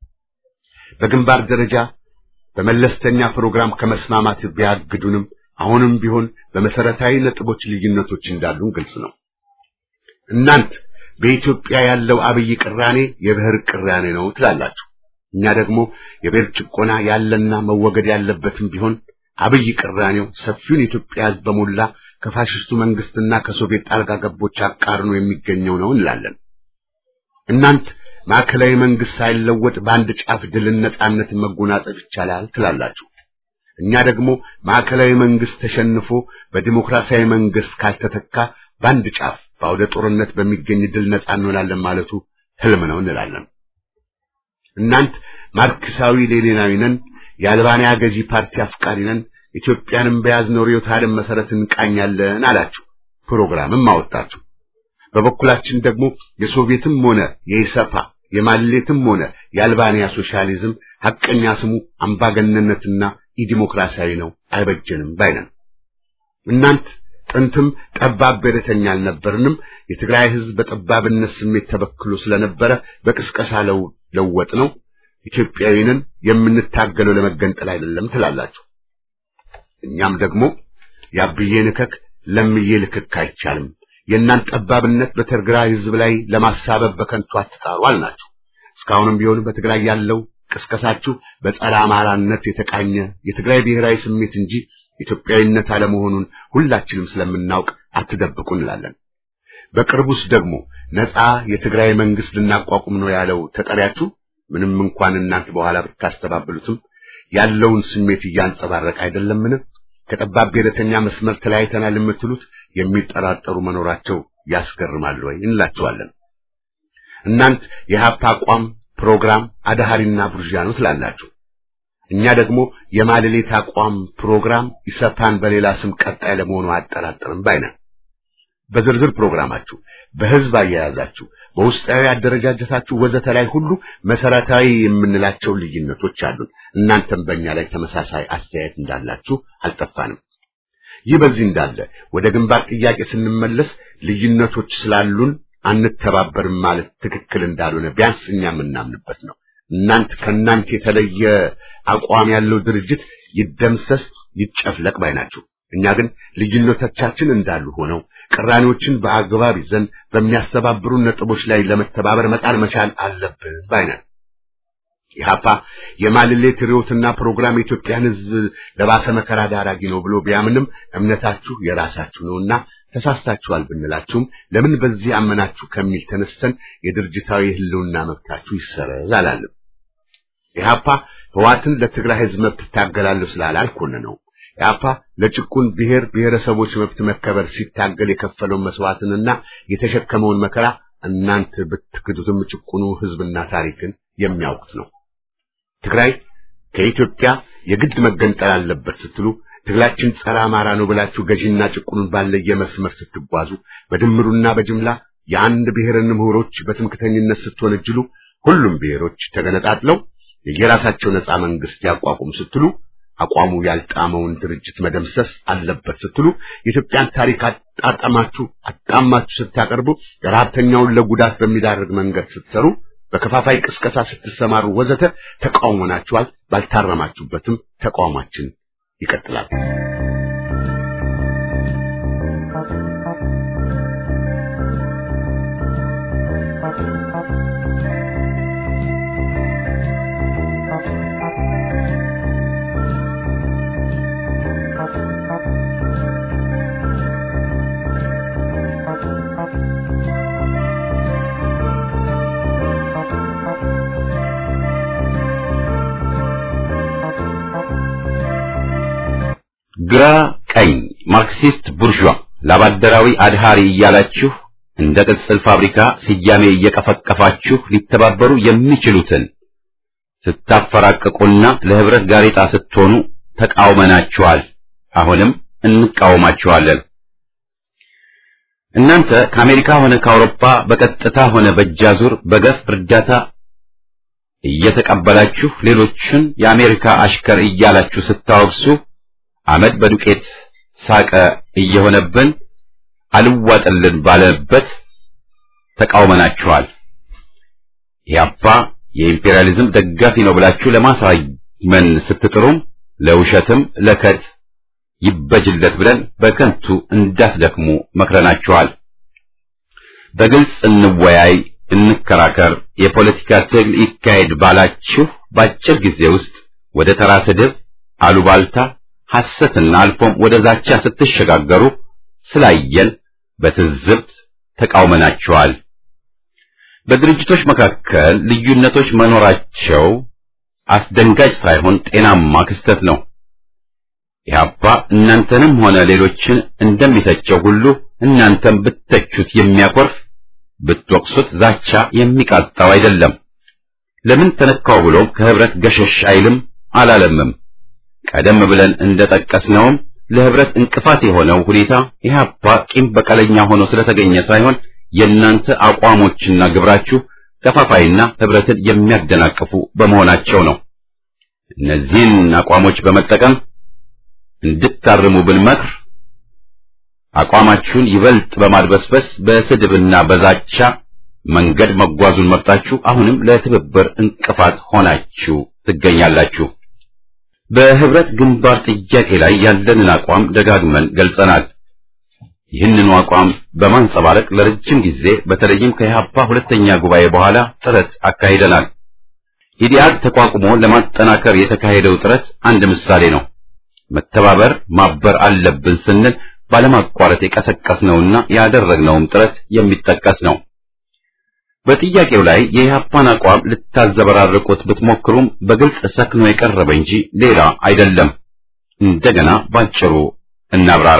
በግንባር ደረጃ በመለስተኛ ፕሮግራም ከመስማማት ቢያግዱንም አሁንም ቢሆን በመሰረታዊ ነጥቦች ልዩነቶች እንዳሉን ግልጽ ነው። እናንት በኢትዮጵያ ያለው አብይ ቅራኔ የብሔር ቅራኔ ነው ትላላችሁ። እኛ ደግሞ የብሔር ጭቆና ያለና መወገድ ያለበትም ቢሆን አብይ ቅራኔው ሰፊውን የኢትዮጵያ ሕዝብ በሞላ ከፋሽስቱ መንግስትና ከሶቪየት ጣልቃ ገቦች አቃርኖ የሚገኘው ነው እንላለን። እናንት ማዕከላዊ መንግስት ሳይለወጥ በአንድ ጫፍ ድልን ነጻነትን መጎናጸፍ ይቻላል ትላላችሁ። እኛ ደግሞ ማዕከላዊ መንግስት ተሸንፎ በዲሞክራሲያዊ መንግስት ካልተተካ በአንድ ጫፍ በአውደ ጦርነት በሚገኝ ድል ነጻ እንሆናለን ማለቱ ህልም ነው እንላለን። እናንት ማርክሳዊ ሌኒናዊ ነን፣ የአልባንያ ገዢ ፓርቲ አፍቃሪ ነን፣ ኢትዮጵያንም በያዝነው ርዕዮተ ዓለም መሰረት እንቃኛለን አላችሁ። ፕሮግራምም አወጣችሁ። በበኩላችን ደግሞ የሶቪየትም ሆነ የኢሰፓ የማሌትም ሆነ የአልባንያ ሶሻሊዝም ሐቀኛ ስሙ አምባገነንነትና ኢዲሞክራሲያዊ ነው፣ አይበጀንም ባይነን። እናንት ጥንትም ጠባብ ብሔረተኛ አልነበርንም። የትግራይ ህዝብ በጠባብነት ስሜት ተበክሎ ስለነበረ በቅስቀሳ ለው ለወጥ ነው። ኢትዮጵያዊንን የምንታገለው ለመገንጠል አይደለም ትላላችሁ። እኛም ደግሞ ያብዬ ንከክ ለምዬ ልክክ አይቻልም። የእናንተ ጠባብነት በትግራይ ህዝብ ላይ ለማሳበብ በከንቱ አትጣሩ አልናችሁ። እስካሁንም ቢሆን በትግራይ ያለው ቅስቀሳችሁ በጸረ አማራነት የተቃኘ የትግራይ ብሔራዊ ስሜት እንጂ ኢትዮጵያዊነት አለመሆኑን ሁላችንም ስለምናውቅ አትደብቁ እንላለን። በቅርቡስ ደግሞ ነፃ የትግራይ መንግስት ልናቋቁም ነው ያለው ተጠሪያችሁ ምንም እንኳን እናንተ በኋላ ብታስተባብሉትም ያለውን ስሜት እያንጸባረቀ አይደለምን? ከጠባብ ብሔረተኛ መስመር ተለያይተናል የምትሉት የሚጠራጠሩ መኖራቸው ያስገርማል ወይ እንላቸዋለን። እናንት የሀፓ አቋም ፕሮግራም አዳሃሪና ቡርዣ ነው ትላላችሁ። እኛ ደግሞ የማለሌት አቋም ፕሮግራም ኢሰፓን በሌላ ስም ቀጣይ ለመሆኑ አጠራጥርም ባይነን። በዝርዝር ፕሮግራማችሁ፣ በህዝብ አያያዛችሁ፣ በውስጣዊ አደረጃጀታችሁ ወዘተ ላይ ሁሉ መሰረታዊ የምንላቸው ልዩነቶች አሉን። እናንተም በእኛ ላይ ተመሳሳይ አስተያየት እንዳላችሁ አልጠፋንም። ይህ በዚህ እንዳለ ወደ ግንባር ጥያቄ ስንመለስ ልዩነቶች ስላሉን አንተባበርም ማለት ትክክል እንዳልሆነ ቢያንስ እኛ የምናምንበት ነው። እናንት ከእናንተ የተለየ አቋም ያለው ድርጅት ይደምሰስ ይጨፍለቅ ባይ ናችሁ። እኛ ግን ልዩነቶቻችን እንዳሉ ሆነው ቅራኔዎችን በአግባብ ይዘን በሚያስተባብሩ ነጥቦች ላይ ለመተባበር መጣር መቻል አለብን ባይ ነን። ኢህአፓ የማልሌት ርዕዮትና ፕሮግራም የኢትዮጵያን ሕዝብ ለባሰ መከራ ዳራጊ ነው ብሎ ቢያምንም እምነታችሁ የራሳችሁ ነውና ተሳስታችኋል ብንላችሁም ለምን በዚህ አመናችሁ ከሚል ተነስተን የድርጅታዊ ህልውና መብታችሁ ይሰረዝ አላለም። ኢህአፓ ህዋትን ለትግራይ ህዝብ መብት ታገላለሁ ስላለ አልኮነነው። ኢህአፓ ለጭቁን ብሔር ብሔረሰቦች መብት መከበር ሲታገል የከፈለውን መስዋዕትንና የተሸከመውን መከራ እናንተ ብትክዱትም ጭቁኑ ህዝብና ታሪክን የሚያውቁት ነው። ትግራይ ከኢትዮጵያ የግድ መገንጠል አለበት ስትሉ ትግላችን ጸረ አማራ ነው ብላችሁ ገዢና ጭቁኑን ባለየ መስመር ስትጓዙ በድምሩና በጅምላ የአንድ ብሔርን ምሁሮች በትምክተኝነት ስትወነጅሉ ሁሉም ብሔሮች ተገነጣጥለው የየራሳቸው ነፃ መንግስት ያቋቁም ስትሉ አቋሙ ያልጣመውን ድርጅት መደምሰስ አለበት ስትሉ የኢትዮጵያን ታሪክ አጣጣማችሁ አጣማችሁ ስታቀርቡ ረሀብተኛውን ለጉዳት በሚዳርግ መንገድ ስትሰሩ በከፋፋይ ቅስቀሳ ስትሰማሩ ወዘተ ተቃውሞናችኋል። ባልታረማችሁበትም ተቃውሟችን ይቀጥላል። ግራ ቀኝ ማርክሲስት ቡርዣ ላባደራዊ አድሃሪ እያላችሁ እንደ ቅጽል ፋብሪካ ስያሜ እየቀፈቀፋችሁ ሊተባበሩ የሚችሉትን ስታፈራቅቁና ለህብረት ጋሬጣ ስትሆኑ ተቃውመናችኋል። አሁንም እንቃወማችኋለን። እናንተ ከአሜሪካ ሆነ ከአውሮፓ በቀጥታ ሆነ በእጃዙር በገፍ እርዳታ እየተቀበላችሁ ሌሎችን የአሜሪካ አሽከር እያላችሁ ስታወግሱ አመድ በዱቄት ሳቀ እየሆነብን አልዋጥልን ባለበት ተቃውመናችኋል። ኢህአፓ የኢምፔሪያሊዝም ደጋፊ ነው ብላችሁ ለማሳመን ስትጥሩም ለውሸትም ለከት ይበጅለት ብለን በከንቱ እንዳትደክሙ መክረናችኋል። በግልጽ እንወያይ፣ እንከራከር፣ የፖለቲካ ትግል ይካሄድ ባላችሁ በአጭር ጊዜ ውስጥ ወደ ተራ ስድብ፣ አሉባልታ፣ ሐሰትና አልፎም ወደ ዛቻ ስትሸጋገሩ ስላየን በትዝብት ተቃውመናችኋል። በድርጅቶች መካከል ልዩነቶች መኖራቸው አስደንጋጭ ሳይሆን ጤናማ ክስተት ነው። ኢህአፓ እናንተንም ሆነ ሌሎችን እንደሚተቸው ሁሉ እናንተም ብትተቹት የሚያኮርፍ ብትወቅሱት ዛቻ የሚቃጣው አይደለም። ለምን ተነካው ብሎ ከህብረት ገሸሽ አይልም አላለምም። ቀደም ብለን እንደጠቀስነውም ለህብረት እንቅፋት የሆነው ሁኔታ ኢህአፓ ቂም በቀለኛ ሆኖ ስለተገኘ ሳይሆን የእናንተ አቋሞችና ግብራችሁ ከፋፋይና ህብረትን የሚያደናቅፉ በመሆናቸው ነው። እነዚህን አቋሞች በመጠቀም እንድታርሙ ብንመክር አቋማችሁን ይበልጥ በማድበስበስ በስድብና በዛቻ መንገድ መጓዙን መርጣችሁ አሁንም ለትብብር እንቅፋት ሆናችሁ ትገኛላችሁ። በህብረት ግንባር ጥያቄ ላይ ያለንን አቋም ደጋግመን ገልጸናል። ይህንኑ አቋም በማንጸባረቅ ለረጅም ጊዜ በተለይም ከኢህአፓ ሁለተኛ ጉባኤ በኋላ ጥረት አካሂደናል። ኢዲአድ ተቋቁሞ ለማጠናከር የተካሄደው ጥረት አንድ ምሳሌ ነው። መተባበር ማበር አለብን ስንል ባለማቋረጥ የቀሰቀስነውና ያደረግነውም ጥረት የሚጠቀስ ነው። በጥያቄው ላይ የኢህአፓን አቋም ልታዘበራርቁት ብትሞክሩም በግልጽ ሰክኖ የቀረበ እንጂ ሌላ አይደለም። እንደገና ባጭሩ እናብራራ።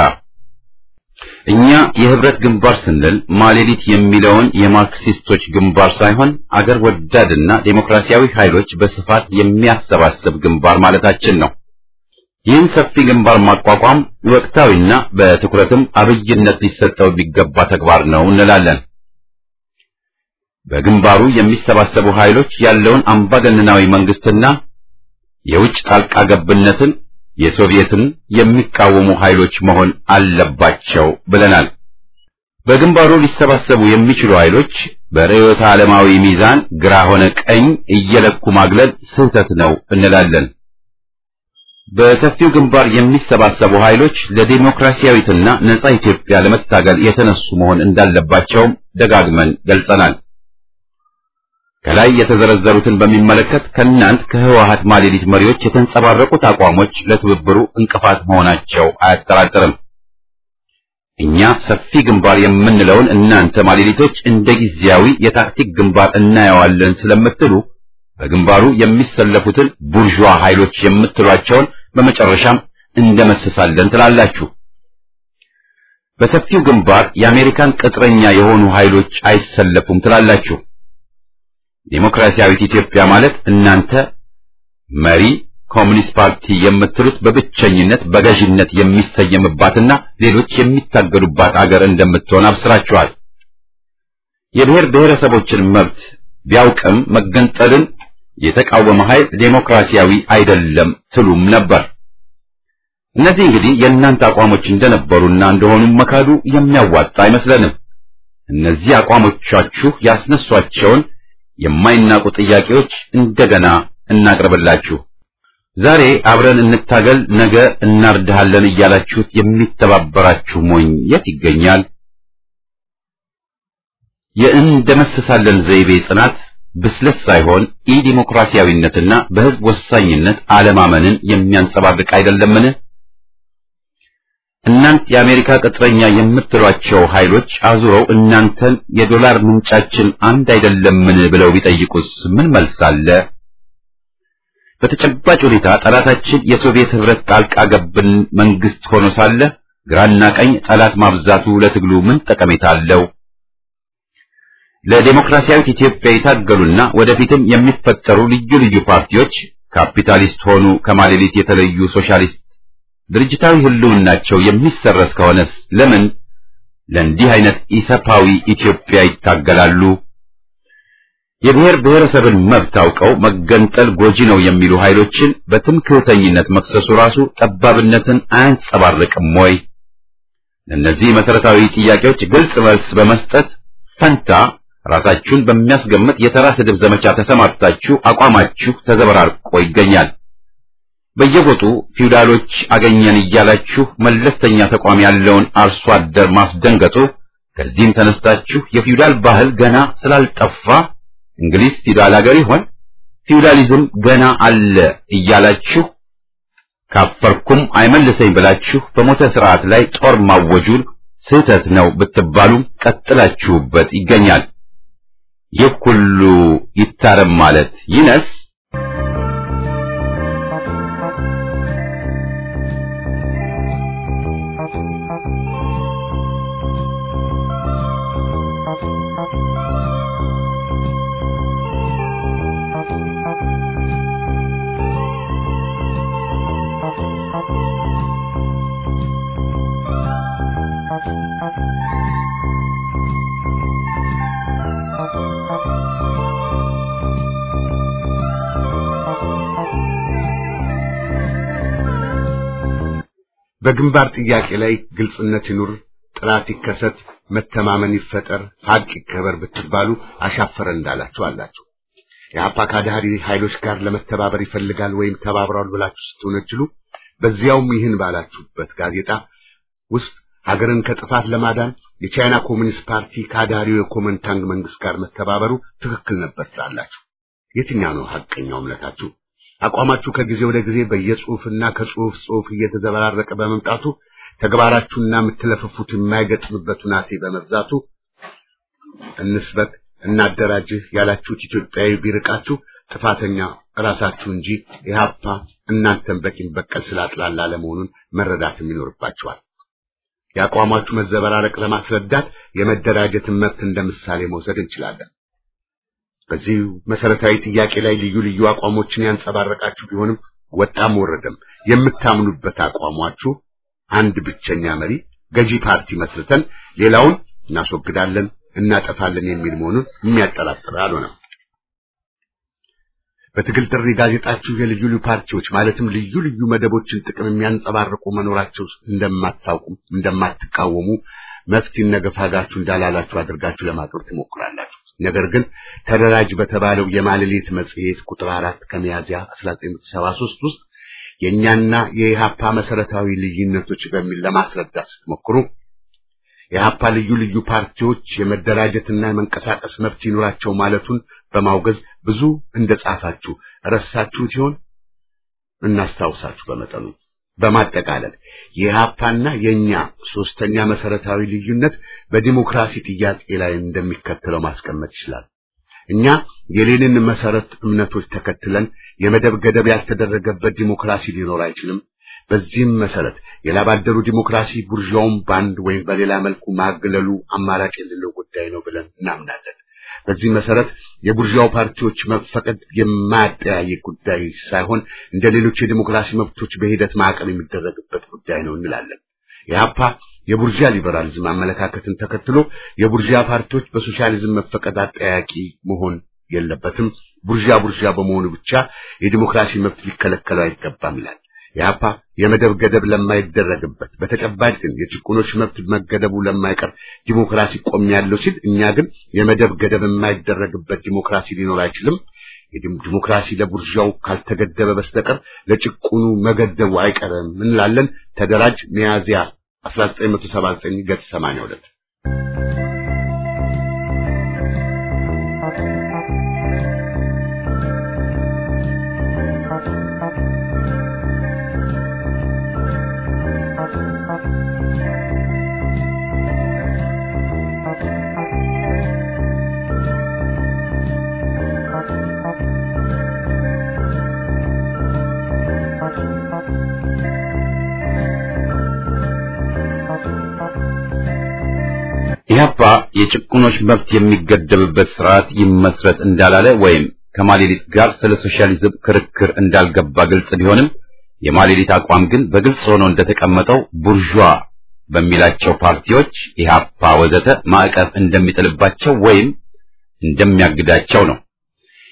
እኛ የህብረት ግንባር ስንል ማሌሊት የሚለውን የማርክሲስቶች ግንባር ሳይሆን አገር ወዳድና ዴሞክራሲያዊ ኃይሎች በስፋት የሚያሰባስብ ግንባር ማለታችን ነው። ይህን ሰፊ ግንባር ማቋቋም ወቅታዊና በትኩረትም አብይነት ሊሰጠው የሚገባ ተግባር ነው እንላለን። በግንባሩ የሚሰባሰቡ ኃይሎች ያለውን አምባገነናዊ መንግስትና የውጭ ጣልቃ ገብነትን የሶቪየትን የሚቃወሙ ኃይሎች መሆን አለባቸው ብለናል። በግንባሩ ሊሰባሰቡ የሚችሉ ኃይሎች በርዕዮተ ዓለማዊ ሚዛን ግራ ሆነ ቀኝ እየለኩ ማግለል ስህተት ነው እንላለን። በሰፊው ግንባር የሚሰባሰቡ ኃይሎች ለዲሞክራሲያዊትና ነጻ ኢትዮጵያ ለመታገል የተነሱ መሆን እንዳለባቸውም ደጋግመን ገልጸናል። ከላይ የተዘረዘሩትን በሚመለከት ከእናንት ከህወሓት ማሌሊት መሪዎች የተንጸባረቁት አቋሞች ለትብብሩ እንቅፋት መሆናቸው አያጠራጥርም። እኛ ሰፊ ግንባር የምንለውን እናንተ ማሌሊቶች እንደ ጊዜያዊ የታክቲክ ግንባር እናየዋለን ስለምትሉ በግንባሩ የሚሰለፉትን ቡርዣ ኃይሎች የምትሏቸውን በመጨረሻም እንደመስሳለን ትላላችሁ። በሰፊው ግንባር የአሜሪካን ቅጥረኛ የሆኑ ኃይሎች አይሰለፉም ትላላችሁ። ዴሞክራሲያዊት ኢትዮጵያ ማለት እናንተ መሪ ኮሚኒስት ፓርቲ የምትሉት በብቸኝነት በገዥነት የሚሰየምባትና ሌሎች የሚታገዱባት አገር እንደምትሆን አብስራችኋል። የብሔር ብሔረሰቦችን መብት ቢያውቅም መገንጠልን የተቃወመ ኃይል ዴሞክራሲያዊ አይደለም ትሉም ነበር። እነዚህ እንግዲህ የእናንተ አቋሞች እንደነበሩና እንደሆኑ መካዱ የሚያዋጣ አይመስለንም። እነዚህ አቋሞቻችሁ ያስነሷቸውን የማይናቁ ጥያቄዎች እንደገና እናቅርብላችሁ። ዛሬ አብረን እንታገል፣ ነገ እናርድሃለን እያላችሁት የሚተባበራችሁ ሞኝ የት ይገኛል? የእንደመስሳለን ዘይቤ ጽናት ብስለት ሳይሆን ኢ ዲሞክራሲያዊነትና በሕዝብ ወሳኝነት አለማመንን የሚያንጸባርቅ አይደለምን? እናንት የአሜሪካ ቅጥረኛ የምትሏቸው ኃይሎች አዙረው እናንተን የዶላር ምንጫችን አንድ አይደለምን ብለው ቢጠይቁስ ምን መልስ አለ? በተጨባጭ ሁኔታ ጠላታችን የሶቪየት ህብረት ጣልቃ ገብን መንግስት ሆኖ ሳለ ግራና ቀኝ ጠላት ማብዛቱ ለትግሉ ምን ጠቀሜታ አለው? ለዴሞክራሲያዊት ኢትዮጵያ የታገሉና ወደፊትም የሚፈጠሩ ልዩ ልዩ ፓርቲዎች ካፒታሊስት ሆኑ ከማሌሊት የተለዩ ሶሻሊስት ድርጅታዊ ህልውናቸው የሚሰረዝ ከሆነስ ለምን ለእንዲህ አይነት ኢሰፓዊ ኢትዮጵያ ይታገላሉ? የብሔር ብሔረሰብን መብት አውቀው መገንጠል ጎጂ ነው የሚሉ ኃይሎችን በትምክህተኝነት መክሰሱ ራሱ ጠባብነትን አያንጸባርቅም ወይ? ለእነዚህ መሰረታዊ ጥያቄዎች ግልጽ መልስ በመስጠት ፈንታ ራሳችሁን በሚያስገምት የተራ ስድብ ዘመቻ ተሰማርታችሁ አቋማችሁ ተዘበራርቆ ይገኛል። በየጎጡ ፊውዳሎች አገኘን እያላችሁ መለስተኛ ተቋም ያለውን አርሶ አደር ማስደንገጡ፣ ከዚህም ተነስታችሁ የፊውዳል ባህል ገና ስላልጠፋ እንግሊዝ ፊውዳል ሀገር ይሆን ፊውዳሊዝም ገና አለ እያላችሁ ካፈርኩም አይመልሰኝ ብላችሁ በሞተ ስርዓት ላይ ጦር ማወጁን ስህተት ነው ብትባሉም ቀጥላችሁበት ይገኛል። ይህ ሁሉ ይታረም ማለት ይነስ በግንባር ጥያቄ ላይ ግልጽነት ይኑር፣ ጥራት ይከሰት፣ መተማመን ይፈጠር፣ ሀቅ ይከበር ብትባሉ አሻፈረ እንዳላችሁ አላችሁ። የአፓ ካዳሪ ኃይሎች ጋር ለመተባበር ይፈልጋል ወይም ተባብረዋል ብላችሁ ስትወነጅሉ በዚያውም ይህን ባላችሁበት ጋዜጣ ውስጥ ሀገርን ከጥፋት ለማዳን የቻይና ኮሚኒስት ፓርቲ ካዳሪው የኮመንታንግ መንግስት ጋር መተባበሩ ትክክል ነበር ትላላችሁ። የትኛው ነው ሐቀኛው እምነታችሁ? አቋማችሁ ከጊዜ ወደ ጊዜ በየጽሁፍና ከጽሁፍ ጽሁፍ እየተዘበራረቀ በመምጣቱ ተግባራችሁና የምትለፍፉት የማይገጥምበት ሁናቴ በመብዛቱ እንስበክ እናደራጅህ ያላችሁት ኢትዮጵያዊ ቢርቃችሁ ጥፋተኛ ራሳችሁ እንጂ ኢህአፓ እናንተን በቂም በቀል ስላጥላላ ለመሆኑን መረዳትም ይኖርባችኋል። የአቋማችሁ መዘበራረቅ ለማስረዳት የመደራጀትን መብት እንደ ምሳሌ መውሰድ እንችላለን። በዚህ መሰረታዊ ጥያቄ ላይ ልዩ ልዩ አቋሞችን ያንጸባረቃችሁ ቢሆንም ወጣም ወረደም የምታምኑበት አቋማችሁ አንድ ብቸኛ መሪ ገዢ ፓርቲ መስርተን ሌላውን እናስወግዳለን፣ እናጠፋለን የሚል መሆኑን የሚያጠራጥር አልሆነም። በትግል ጥሪ ጋዜጣችሁ የልዩ ልዩ ፓርቲዎች ማለትም ልዩ ልዩ መደቦችን ጥቅም የሚያንጸባርቁ መኖራቸው እንደማታውቁም እንደማትቃወሙ መፍትሄ ነገፋጋችሁ እንዳላላችሁ አድርጋችሁ ለማቅረብ ትሞክራላችሁ። ነገር ግን ተደራጅ በተባለው የማልሌት መጽሔት ቁጥር አራት ከሚያዝያ 1973 ውስጥ የእኛና የኢሃፓ መሰረታዊ ልዩነቶች በሚል ለማስረዳት ስትሞክሩ የኢሃፓ ልዩ ልዩ ፓርቲዎች የመደራጀትና የመንቀሳቀስ መብት ይኖራቸው ማለቱን በማውገዝ ብዙ እንደጻፋችሁ ረሳችሁት ይሆን? እናስታውሳችሁ በመጠኑ በማጠቃለል የኢሃፓና የኛ ሶስተኛ መሰረታዊ ልዩነት በዲሞክራሲ ጥያቄ ላይ እንደሚከተለው ማስቀመጥ ይችላል። እኛ የሌኒን መሰረት እምነቶች ተከትለን የመደብ ገደብ ያልተደረገበት ዲሞክራሲ ሊኖር አይችልም። በዚህም መሰረት የላባደሩ ዲሞክራሲ ቡርዣውን በአንድ ወይም በሌላ መልኩ ማግለሉ አማራጭ የሌለው ጉዳይ ነው ብለን እናምናለን። በዚህ መሰረት የቡርዣው ፓርቲዎች መፈቀድ የማያጠያይቅ ጉዳይ ሳይሆን እንደ ሌሎች የዲሞክራሲ መብቶች በሂደት ማዕቀብ የሚደረግበት ጉዳይ ነው እንላለን። የሀፓ የቡርዣ ሊበራሊዝም አመለካከትን ተከትሎ የቡርዣ ፓርቲዎች በሶሻሊዝም መፈቀድ አጠያቂ መሆን የለበትም። ቡርዣ ቡርዣ በመሆኑ ብቻ የዲሞክራሲ መብት ሊከለከለው አይገባም ይላል። የሀፓ የመደብ ገደብ ለማይደረግበት በተጨባጭ ግን የጭቁኖች መብት መገደቡ ለማይቀር ዲሞክራሲ ቆም ያለው ሲል እኛ ግን የመደብ ገደብ የማይደረግበት ዲሞክራሲ ሊኖር አይችልም። ዲሞክራሲ ለቡርዣው ካልተገደበ በስተቀር ለጭቁኑ መገደቡ አይቀርም እንላለን። ተደራጅ ሚያዝያ 1979 ገጽ 82 ኢህአፓ የጭቁኖች መብት የሚገደብበት ስርዓት ይመስረት እንዳላለ ወይም ከማሌሊት ጋር ስለ ሶሻሊዝም ክርክር እንዳልገባ ግልጽ ቢሆንም የማሌሊት አቋም ግን በግልጽ ሆኖ እንደተቀመጠው ቡርዣ በሚላቸው ፓርቲዎች ኢህአፓ ወዘተ ማዕቀብ እንደሚጥልባቸው ወይም እንደሚያግዳቸው ነው።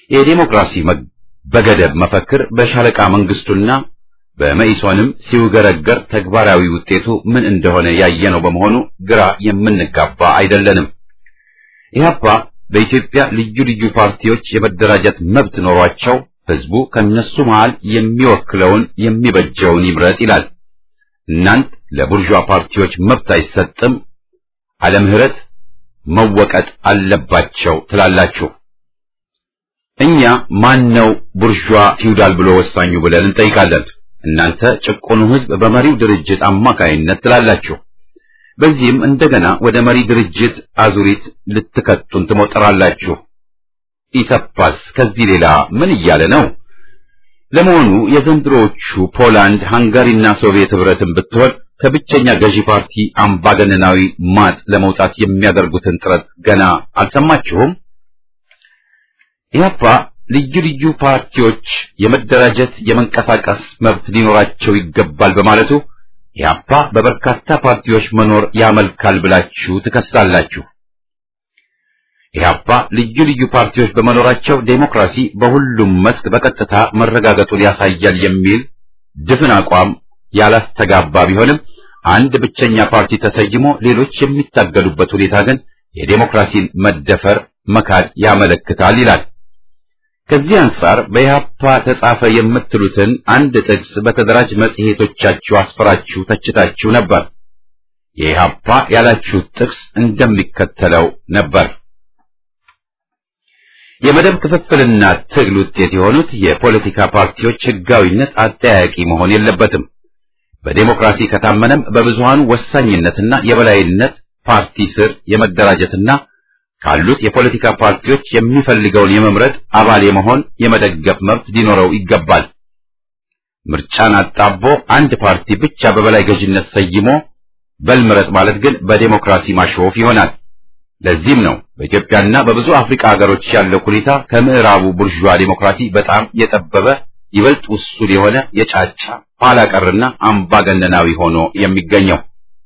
የዴሞክራሲ በገደብ መፈክር በሻለቃ መንግስቱና በመኢሶንም ሲውገረገር ተግባራዊ ውጤቱ ምን እንደሆነ ያየነው በመሆኑ ግራ የምንጋባ አይደለንም። ኢህአፓ በኢትዮጵያ ልዩ ልዩ ፓርቲዎች የመደራጀት መብት ኖሯቸው ህዝቡ ከነሱ መሃል የሚወክለውን የሚበጀውን ይምረጥ ይላል። እናንት ለቡርዣ ፓርቲዎች መብት አይሰጥም፣ አለ ምህረት መወቀጥ አለባቸው ትላላችሁ። እኛ ማን ነው ቡርዣ ፊውዳል ብሎ ወሳኙ ብለን እንጠይቃለን። እናንተ ጭቁኑ ህዝብ በመሪው ድርጅት አማካይነት ትላላችሁ። በዚህም እንደገና ወደ መሪ ድርጅት አዙሪት ልትከቱን ትሞጥራላችሁ። ኢሰፓስ ከዚህ ሌላ ምን እያለ ነው? ለመሆኑ የዘንድሮዎቹ ፖላንድ፣ ሃንጋሪና ሶቪየት ህብረትን ብትሆን ከብቸኛ ገዢ ፓርቲ አምባገነናዊ ማጥ ለመውጣት የሚያደርጉትን ጥረት ገና አልሰማችሁም? ኢህአፓ ልዩ ልዩ ፓርቲዎች የመደራጀት የመንቀሳቀስ መብት ሊኖራቸው ይገባል በማለቱ ኢህአፓ በበርካታ ፓርቲዎች መኖር ያመልካል ብላችሁ ትከሳላችሁ። ኢህአፓ ልዩ ልዩ ፓርቲዎች በመኖራቸው ዴሞክራሲ በሁሉም መስክ በቀጥታ መረጋገጡን ያሳያል የሚል ድፍን አቋም ያላስተጋባ ቢሆንም አንድ ብቸኛ ፓርቲ ተሰይሞ ሌሎች የሚታገሉበት ሁኔታ ግን የዴሞክራሲን መደፈር መካድ ያመለክታል ይላል። ከዚህ አንጻር በኢህአፓ ተጻፈ የምትሉትን አንድ ጥቅስ በተደራጅ መጽሔቶቻችሁ አስፈራችሁ ተችታችሁ ነበር። የኢህአፓ ያላችሁት ጥቅስ እንደሚከተለው ነበር። የመደብ ክፍፍልና ትግል ውጤት የሆኑት የፖለቲካ ፓርቲዎች ህጋዊነት አጠያያቂ መሆን የለበትም። በዴሞክራሲ ከታመነም በብዙሃኑ ወሳኝነትና የበላይነት ፓርቲ ስር የመደራጀትና ካሉት የፖለቲካ ፓርቲዎች የሚፈልገውን የመምረጥ አባል የመሆን የመደገፍ መብት ሊኖረው ይገባል። ምርጫን አጣቦ አንድ ፓርቲ ብቻ በበላይ ገዥነት ሰይሞ በልምረጥ ማለት ግን በዴሞክራሲ ማሾፍ ይሆናል። ለዚህም ነው በኢትዮጵያና በብዙ አፍሪካ ሀገሮች ያለው ሁኔታ ከምዕራቡ ቡርዣ ዴሞክራሲ በጣም የጠበበ ይበልጥ ውሱን የሆነ የጫጫ ኋላ ቀርና አምባገነናዊ ሆኖ የሚገኘው።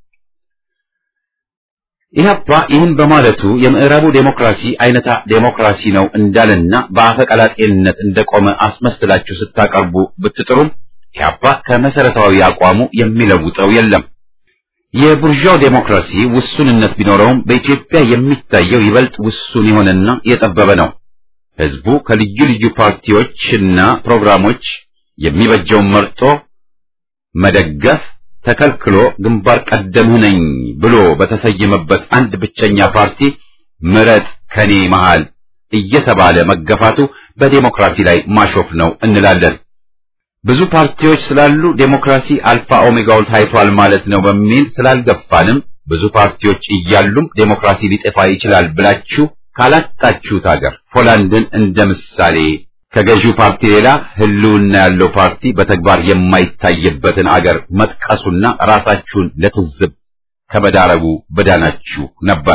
ኢህአፓ ይህን በማለቱ የምዕራቡ ዴሞክራሲ አይነታ ዴሞክራሲ ነው እንዳለና በአፈቀላጤነት እንደቆመ አስመስላችሁ ስታቀርቡ ብትጥሩም ኢህአፓ ከመሰረታዊ አቋሙ የሚለውጠው የለም። የቡርዣው ዴሞክራሲ ውሱንነት ቢኖረውም በኢትዮጵያ የሚታየው ይበልጥ ውሱን የሆነና የጠበበ ነው። ህዝቡ ከልዩ ልዩ ፓርቲዎችና ፕሮግራሞች የሚበጀውን መርጦ መደገፍ ተከልክሎ ግንባር ቀደምህ ነኝ ብሎ በተሰየመበት አንድ ብቸኛ ፓርቲ ምረጥ ከኔ መሃል እየተባለ መገፋቱ በዴሞክራሲ ላይ ማሾፍ ነው እንላለን። ብዙ ፓርቲዎች ስላሉ ዴሞክራሲ አልፋ ኦሜጋው ታይቷል ማለት ነው በሚል ስላልገፋንም ብዙ ፓርቲዎች እያሉም ዴሞክራሲ ሊጠፋ ይችላል ብላችሁ ካላጣችሁት ሀገር ፖላንድን እንደ ምሳሌ ከገዢው ፓርቲ ሌላ ህልውና ያለው ፓርቲ በተግባር የማይታይበትን አገር መጥቀሱና ራሳችሁን ለትዝብት ከመዳረጉ በዳናችሁ ነበር።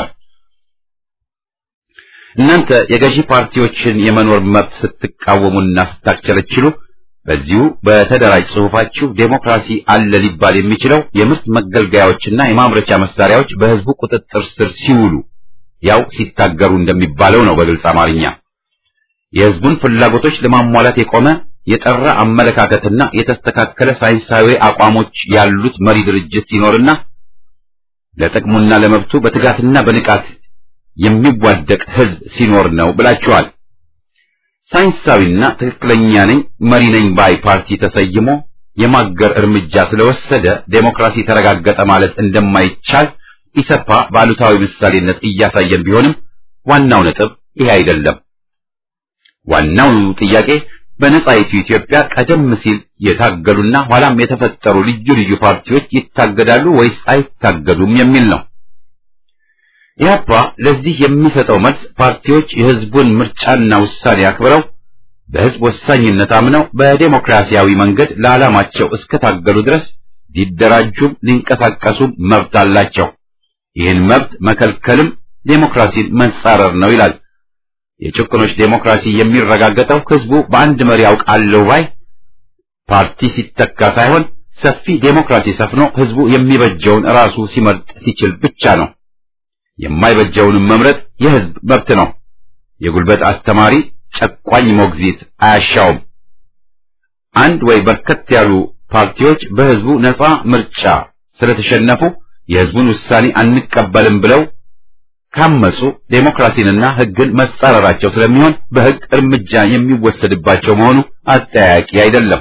እናንተ የገዢ ፓርቲዎችን የመኖር መብት ስትቃወሙና ስታክቸለችሉ በዚሁ በተደራጅ ጽሑፋችሁ ዴሞክራሲ አለ ሊባል የሚችለው የምርት መገልገያዎችና የማምረቻ መሳሪያዎች በህዝቡ ቁጥጥር ስር ሲውሉ ያው ሲታገሩ እንደሚባለው ነው በግልጽ አማርኛ። የህዝቡን ፍላጎቶች ለማሟላት የቆመ የጠራ አመለካከትና የተስተካከለ ሳይንሳዊ አቋሞች ያሉት መሪ ድርጅት ሲኖርና ለጥቅሙና ለመብቱ በትጋትና በንቃት የሚዋደቅ ህዝብ ሲኖር ነው ብላችኋል። ሳይንሳዊና ትክክለኛ ነኝ መሪ ነኝ ባይ ፓርቲ ተሰይሞ የማገር እርምጃ ስለወሰደ ዴሞክራሲ ተረጋገጠ ማለት እንደማይቻል ኢሰፓ በአሉታዊ ምሳሌነት እያሳየን ቢሆንም ዋናው ነጥብ ይሄ አይደለም። ዋናው ጥያቄ በነጻይቱ ኢትዮጵያ ቀደም ሲል የታገሉና ኋላም የተፈጠሩ ልዩ ልዩ ፓርቲዎች ይታገዳሉ ወይስ አይታገዱም የሚል ነው። ኢህአፓ ለዚህ የሚሰጠው መልስ ፓርቲዎች የህዝቡን ምርጫና ውሳኔ አክብረው በህዝብ ወሳኝነት አምነው በዴሞክራሲያዊ መንገድ ለዓላማቸው እስከታገሉ ድረስ ሊደራጁም ሊንቀሳቀሱም መብት አላቸው። ይህን መብት መከልከልም ዴሞክራሲን መንጻረር ነው ይላል። የጭቁኖች ዴሞክራሲ የሚረጋገጠው ህዝቡ በአንድ መሪ ያውቃለሁ ባይ ፓርቲ ሲተካ ሳይሆን ሰፊ ዴሞክራሲ ሰፍኖ ህዝቡ የሚበጀውን ራሱ ሲመርጥ ሲችል ብቻ ነው። የማይበጀውንም መምረጥ የህዝብ መብት ነው። የጉልበት አስተማሪ ጨቋኝ ሞግዚት አያሻውም። አንድ ወይ በርከት ያሉ ፓርቲዎች በህዝቡ ነጻ ምርጫ ስለተሸነፉ የህዝቡን ውሳኔ አንቀበልም ብለው ካመጹ ዴሞክራሲንና ህግን መጻረራቸው ስለሚሆን በህግ እርምጃ የሚወሰድባቸው መሆኑ አጠያቂ አይደለም።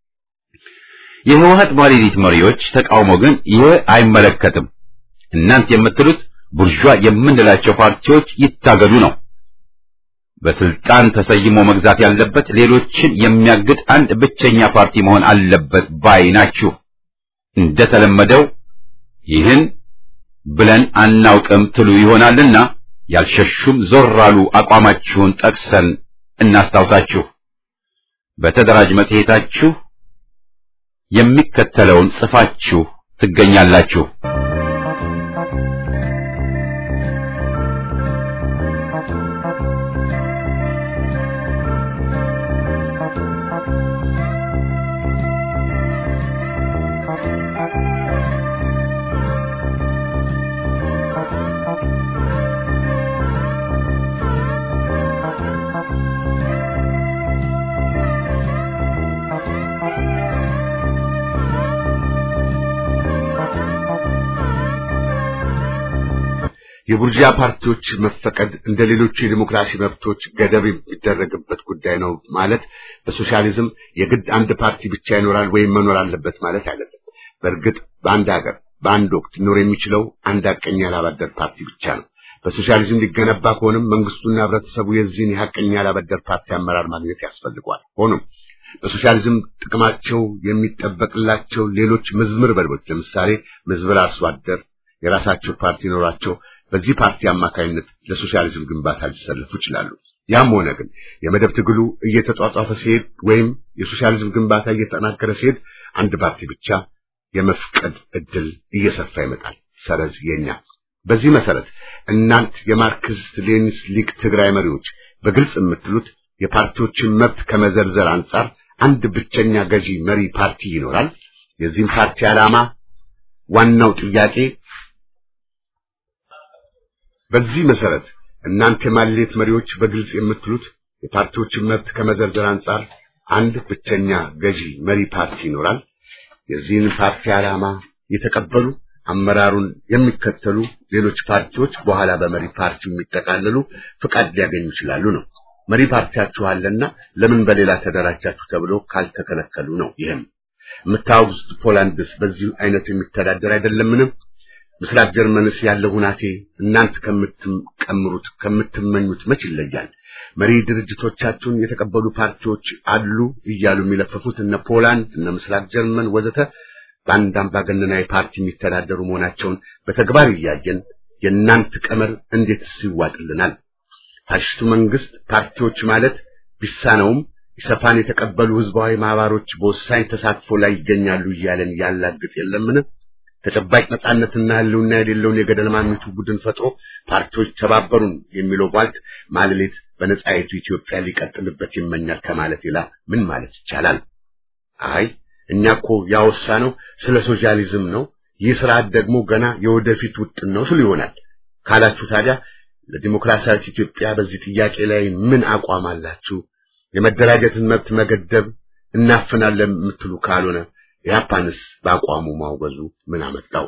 የህወሀት ባለቤት መሪዎች ተቃውሞ ግን ይህ አይመለከትም። እናንት የምትሉት ቡርዣ የምንላቸው ፓርቲዎች ይታገዱ ነው። በስልጣን ተሰይሞ መግዛት ያለበት ሌሎችን የሚያግድ አንድ ብቸኛ ፓርቲ መሆን አለበት ባይ ናችሁ። እንደተለመደው ይህን ብለን አናውቅም ትሉ ይሆናልና ያልሸሹም ዞር አሉ አቋማችሁን ጠቅሰን እናስታውሳችሁ። በተደራጅ መጽሔታችሁ የሚከተለውን ጽፋችሁ ትገኛላችሁ። የቡርዣ ፓርቲዎች መፈቀድ እንደ ሌሎቹ የዲሞክራሲ መብቶች ገደብ የሚደረግበት ጉዳይ ነው ማለት በሶሻሊዝም የግድ አንድ ፓርቲ ብቻ ይኖራል ወይም መኖር አለበት ማለት አይደለም። በእርግጥ በአንድ ሀገር በአንድ ወቅት ሊኖር የሚችለው አንድ ሐቀኛ ላባደር ፓርቲ ብቻ ነው። በሶሻሊዝም ሊገነባ ከሆነም መንግስቱና ህብረተሰቡ የዚህን የሐቀኛ ላባደር ፓርቲ አመራር ማግኘት ያስፈልጓል። ሆኖም በሶሻሊዝም ጥቅማቸው የሚጠበቅላቸው ሌሎች ምዝምር በልቦች ለምሳሌ ምዝምር አርሶ አደር የራሳቸው ፓርቲ ኖራቸው በዚህ ፓርቲ አማካኝነት ለሶሻሊዝም ግንባታ ሊሰለፉ ይችላሉ። ያም ሆነ ግን የመደብ ትግሉ እየተጧጧፈ ሲሄድ ወይም የሶሻሊዝም ግንባታ እየተጠናከረ ሲሄድ አንድ ፓርቲ ብቻ የመፍቀድ እድል እየሰፋ ይመጣል። ሰረዝ የኛ በዚህ መሰረት እናንት የማርክሲስት ሌኒንስ ሊግ ትግራይ መሪዎች በግልጽ የምትሉት የፓርቲዎችን መብት ከመዘርዘር አንጻር አንድ ብቸኛ ገዢ መሪ ፓርቲ ይኖራል። የዚህም ፓርቲ ዓላማ ዋናው ጥያቄ በዚህ መሰረት እናንተ የማሌት መሪዎች በግልጽ የምትሉት የፓርቲዎችን መብት ከመዘርዘር አንጻር አንድ ብቸኛ ገዢ መሪ ፓርቲ ይኖራል። የዚህን ፓርቲ ዓላማ የተቀበሉ አመራሩን የሚከተሉ ሌሎች ፓርቲዎች በኋላ በመሪ ፓርቲው የሚጠቃለሉ ፍቃድ ሊያገኙ ይችላሉ ነው። መሪ ፓርቲያችሁ አለና ለምን በሌላ ተደራጃችሁ ተብሎ ካልተከለከሉ ነው። ይህም የምታወግዙት ፖላንድስ በዚህ አይነቱ የሚተዳደር አይደለምንም? ምስራቅ ጀርመንስ ያለው ሁናቴ እናንተ ከምትቀምሩት ከምትመኙት መች ይለያል? መሪ ድርጅቶቻችሁን የተቀበሉ ፓርቲዎች አሉ እያሉ የሚለፈፉት እነ ፖላንድ እነ ምስራቅ ጀርመን ወዘተ በአንድ አምባገነናዊ ፓርቲ የሚተዳደሩ መሆናቸውን በተግባር እያየን የእናንተ ቀመር እንዴትስ ይዋጥልናል? ፋሽስቱ መንግስት ፓርቲዎች ማለት ቢሳነውም ኢሰፓን የተቀበሉ ህዝባዊ ማህበሮች በወሳኝ ተሳትፎ ላይ ይገኛሉ እያለን ያላግጥ የለምን? ተጨባጭ ነጻነትና ህልውና የሌለውን የገደል ማሚቱ ቡድን ፈጥሮ ፓርቲዎች ተባበሩን የሚለው ቧልት ማለሌት በነጻይቱ ኢትዮጵያ ሊቀጥልበት ይመኛል ከማለት ሌላ ምን ማለት ይቻላል? አይ እኛ እኮ ያወሳነው ስለ ሶሻሊዝም ነው፣ ይህ ስርዓት ደግሞ ገና የወደፊት ውጥን ነው ስሉ ይሆናል ካላችሁ ታዲያ ለዲሞክራሲያዊት ኢትዮጵያ በዚህ ጥያቄ ላይ ምን አቋም አላችሁ? የመደራጀትን መብት መገደብ እናፍናለን የምትሉ ካልሆነ ያፓንስ በአቋሙ ማውገዙ ምን አመጣው?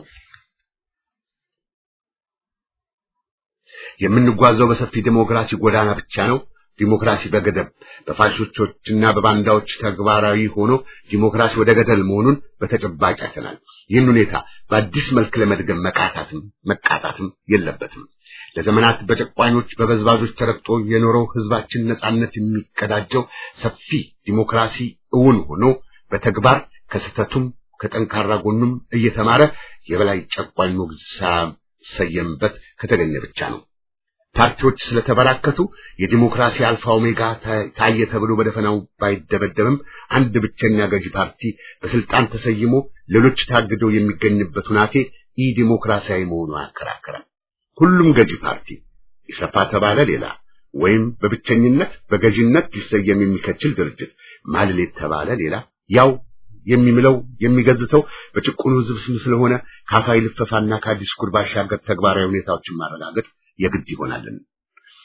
የምንጓዘው በሰፊ ዲሞክራሲ ጎዳና ብቻ ነው። ዲሞክራሲ በገደብ በፋሽስቶችና በባንዳዎች ተግባራዊ ሆኖ ዲሞክራሲ ወደ ገደል መሆኑን በተጨባጭ አይተናል። ይህን ሁኔታ በአዲስ መልክ ለመድገም መቃታትም መቃጣትም የለበትም። ለዘመናት በጨቋኞች በበዝባዦች ተረግጦ የኖረው ህዝባችን ነጻነት የሚቀዳጀው ሰፊ ዲሞክራሲ እውን ሆኖ በተግባር ከስተቱም ከጠንካራ ጎኑም እየተማረ የበላይ ጨቋኝ ሞግዚት ሳይሰየምበት ከተገኘ ብቻ ነው። ፓርቲዎች ስለተበራከቱ የዲሞክራሲ አልፋ ኦሜጋ ታየ ተብሎ በደፈናው ባይደበደብም አንድ ብቸኛ ገዢ ፓርቲ በስልጣን ተሰይሞ ሌሎች ታግደው የሚገኝበት ሁናቴ ኢ ዲሞክራሲያዊ መሆኑ ያከራከራል። ሁሉም ገዢ ፓርቲ ኢሰፓ ተባለ ሌላ ወይም በብቸኝነት በገዢነት ሊሰየም የሚከችል ድርጅት ማልሌት ተባለ ሌላ ያው የሚምለው የሚገዝተው በጭቁኑ ህዝብ ስም ስለሆነ ካፋይ ልፈፋና ከአዲስ ኩር ባሻገር ተግባራዊ ሁኔታዎችን ማረጋገጥ የግድ ይሆናልን።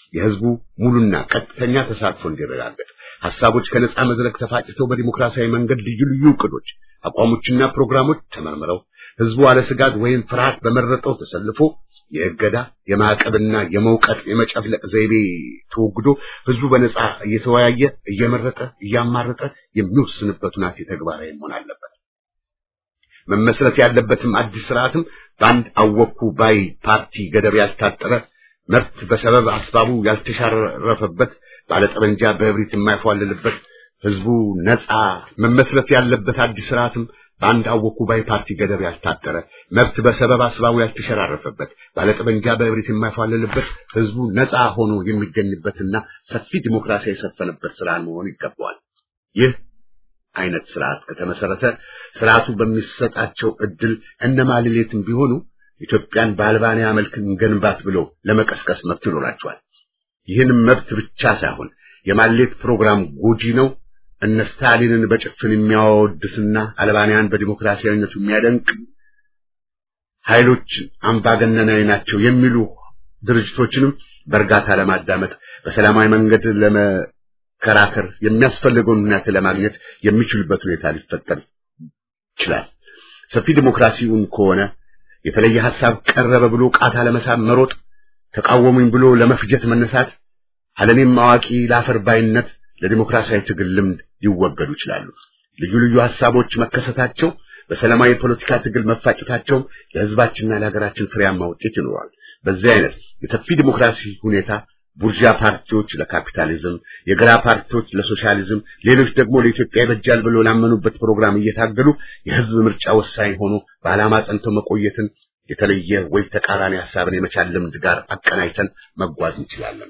የህዝቡ ሙሉና ቀጥተኛ ተሳትፎ እንዲረጋገጥ ሐሳቦች ከነጻ መድረክ ተፋጭተው በዲሞክራሲያዊ መንገድ ልዩ ልዩ እቅዶች፣ አቋሞችና ፕሮግራሞች ተመርምረው ህዝቡ አለ ስጋት ወይም ፍርሃት በመረጠው ተሰልፎ የእገዳ የማዕቀብና የመውቀጥ የመጨፍለቅ ዘይቤ ተወግዶ ህዝቡ በነጻ እየተወያየ እየመረጠ እያማረጠ የሚወስንበት ሁናቴ ተግባራዊ መሆን አለበት። መመስረት ያለበትም አዲስ ስርዓትም በአንድ አወኩ ባይ ፓርቲ ገደብ ያልታጠረ መብት በሰበብ አስባቡ ያልተሻረፈበት ባለጠመንጃ በእብሪት የማይፏልልበት ህዝቡ ነጻ መመስረት ያለበት አዲስ ስርዓትም በአንድ አወኩ ባይ ፓርቲ ገደብ ያልታጠረ መብት በሰበብ አስባቡ ያልተሸራረፈበት ባለጠመንጃ በእብሪት የማይፏልልበት ህዝቡ ነጻ ሆኖ የሚገኝበትና ሰፊ ዲሞክራሲ የሰፈነበት ስርዓት መሆን ይገባዋል። ይህ አይነት ስርዓት ከተመሰረተ ስርዓቱ በሚሰጣቸው እድል እነማልሌትም ቢሆኑ ኢትዮጵያን በአልባንያ መልክ እንገንባት ብሎ ለመቀስቀስ መብት ይኖራቸዋል። ይህንም መብት ብቻ ሳይሆን የማሌት ፕሮግራም ጎጂ ነው፣ እነ ስታሊንን በጭፍን የሚያወድስና አልባንያን በዲሞክራሲያዊነቱ የሚያደንቅ ኃይሎች አምባገነናዊ ናቸው የሚሉ ድርጅቶችንም በእርጋታ ለማዳመጥ በሰላማዊ መንገድ ለመከራከር የሚያስፈልገውን ሁኔታ ለማግኘት የሚችሉበት ሁኔታ ሊፈጠር ይችላል። ሰፊ ዲሞክራሲውን ከሆነ የተለየ ሐሳብ ቀረበ ብሎ ቃታ ለመሳብ መሮጥ፣ ተቃወሙኝ ብሎ ለመፍጀት መነሳት፣ አለኔም አዋቂ ለአፈር ባይነት ለዲሞክራሲያዊ ትግል ልምድ ሊወገዱ ይችላሉ። ልዩ ልዩ ሐሳቦች መከሰታቸው በሰላማዊ የፖለቲካ ትግል መፋጨታቸው ለሕዝባችንና ለሀገራችን ፍሬያማ ውጤት ይኖረዋል። በዚህ አይነት የሰፊ ዲሞክራሲ ሁኔታ ቡርዣ ፓርቲዎች ለካፒታሊዝም፣ የግራ ፓርቲዎች ለሶሻሊዝም፣ ሌሎች ደግሞ ለኢትዮጵያ ይበጃል ብሎ ላመኑበት ፕሮግራም እየታገሉ የህዝብ ምርጫ ወሳኝ ሆኖ በዓላማ ጸንተው መቆየትን የተለየ ወይ ተቃራኒ ሐሳብን የመቻል ልምድ ጋር አቀናጅተን መጓዝ እንችላለን።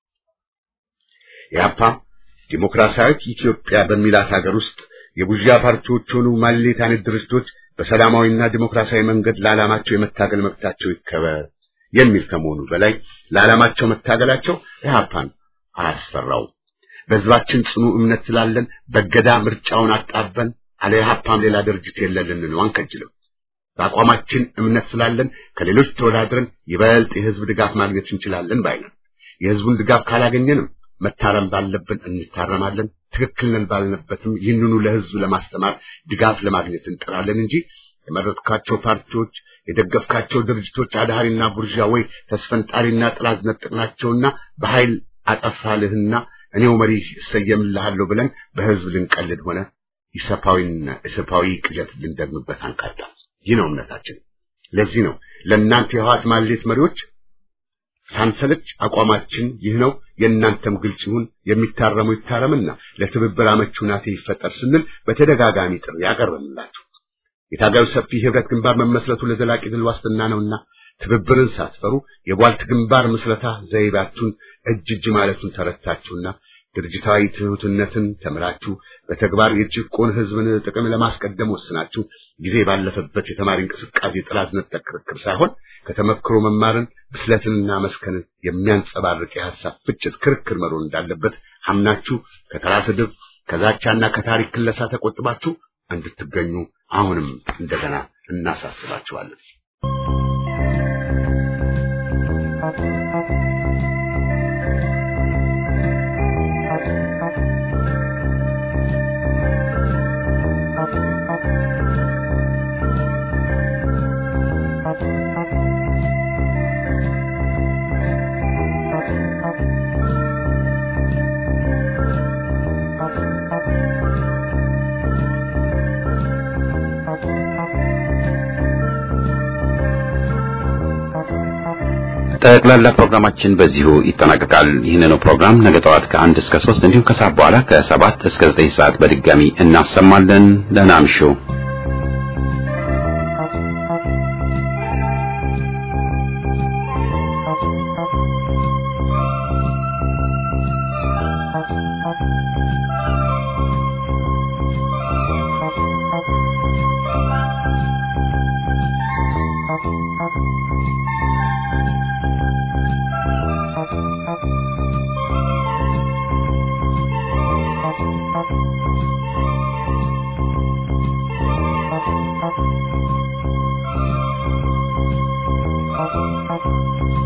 ኢህአፓ ዲሞክራሲያዊት ኢትዮጵያ በሚላት ሀገር ውስጥ የቡርዣ ፓርቲዎች ሆኑ ማሌት አይነት ድርጅቶች በሰላማዊና ዲሞክራሲያዊ መንገድ ለዓላማቸው የመታገል መብታቸው ይከበር የሚል ከመሆኑ በላይ ለዓላማቸው መታገላቸው ኢህአፓን አያስፈራው። በህዝባችን ጽኑ እምነት ስላለን በገዳ ምርጫውን አጣበን አለ ኢህአፓም ሌላ ድርጅት የለልን ነው አንከጅልም። በአቋማችን እምነት ስላለን ከሌሎች ተወዳድረን ይበልጥ የህዝብ ድጋፍ ማግኘት እንችላለን ባይነን። የህዝቡን ድጋፍ ካላገኘንም መታረም ባለብን እንታረማለን። ትክክል ነን ባልነበትም ይህንኑ ለህዝብ ለማስተማር ድጋፍ ለማግኘት እንጥራለን እንጂ የመረጥካቸው ፓርቲዎች የደገፍካቸው ድርጅቶች አዳሪና ቡርዣ ወይ ተስፈንጣሪና ጥላት ነጥቅናቸውና በኃይል አጠፋልህና እኔው መሪ እሰየምልሃለሁ ብለን በህዝብ ልንቀልድ ሆነ ኢሰፓዊና ኢሰፓዊ ቅዠት ልንደግምበት አንካታ። ይህ ነው እምነታችን። ለዚህ ነው ለእናንተ የህወሓት ማሌት መሪዎች ሳንሰለች አቋማችን ይህ ነው፣ የእናንተም ግልጽ ይሁን፣ የሚታረሙ ይታረምና ለትብብር አመቺ ሁናቴ ይፈጠር ስንል በተደጋጋሚ ጥሪ ያቀርብንላችሁ። የታጋዩ ሰፊ ህብረት ግንባር መመስረቱ ለዘላቂ ድል ዋስትና ነውና ትብብርን ሳትፈሩ የቧልት ግንባር ምስረታ ዘይቤያችሁን እጅ እጅ ማለቱን ተረድታችሁና ድርጅታዊ ትሑትነትን ተምራችሁ በተግባር የጭቆን ህዝብን ጥቅም ለማስቀደም ወስናችሁ ጊዜ ባለፈበት የተማሪ እንቅስቃሴ ጥላት ነጠቅ ክርክር ሳይሆን ከተመክሮ መማርን ብስለትንና መስከንን የሚያንጸባርቅ የሐሳብ ፍጭት ክርክር መሮን እንዳለበት አምናችሁ ከተራ ስድብ ከዛቻና ከታሪክ ክለሳ ተቆጥባችሁ እንድትገኙ አሁንም እንደገና እናሳስባችኋለን። ጠቅላላ ፕሮግራማችን በዚሁ ይጠናቀቃል። ይህንኑ ፕሮግራም ነገ ጠዋት ከአንድ እስከ ሶስት እንዲሁም ከሰዓት በኋላ ከሰባት እስከ ዘጠኝ ሰዓት በድጋሚ እናሰማለን። ደህና እምሹ። Thank you.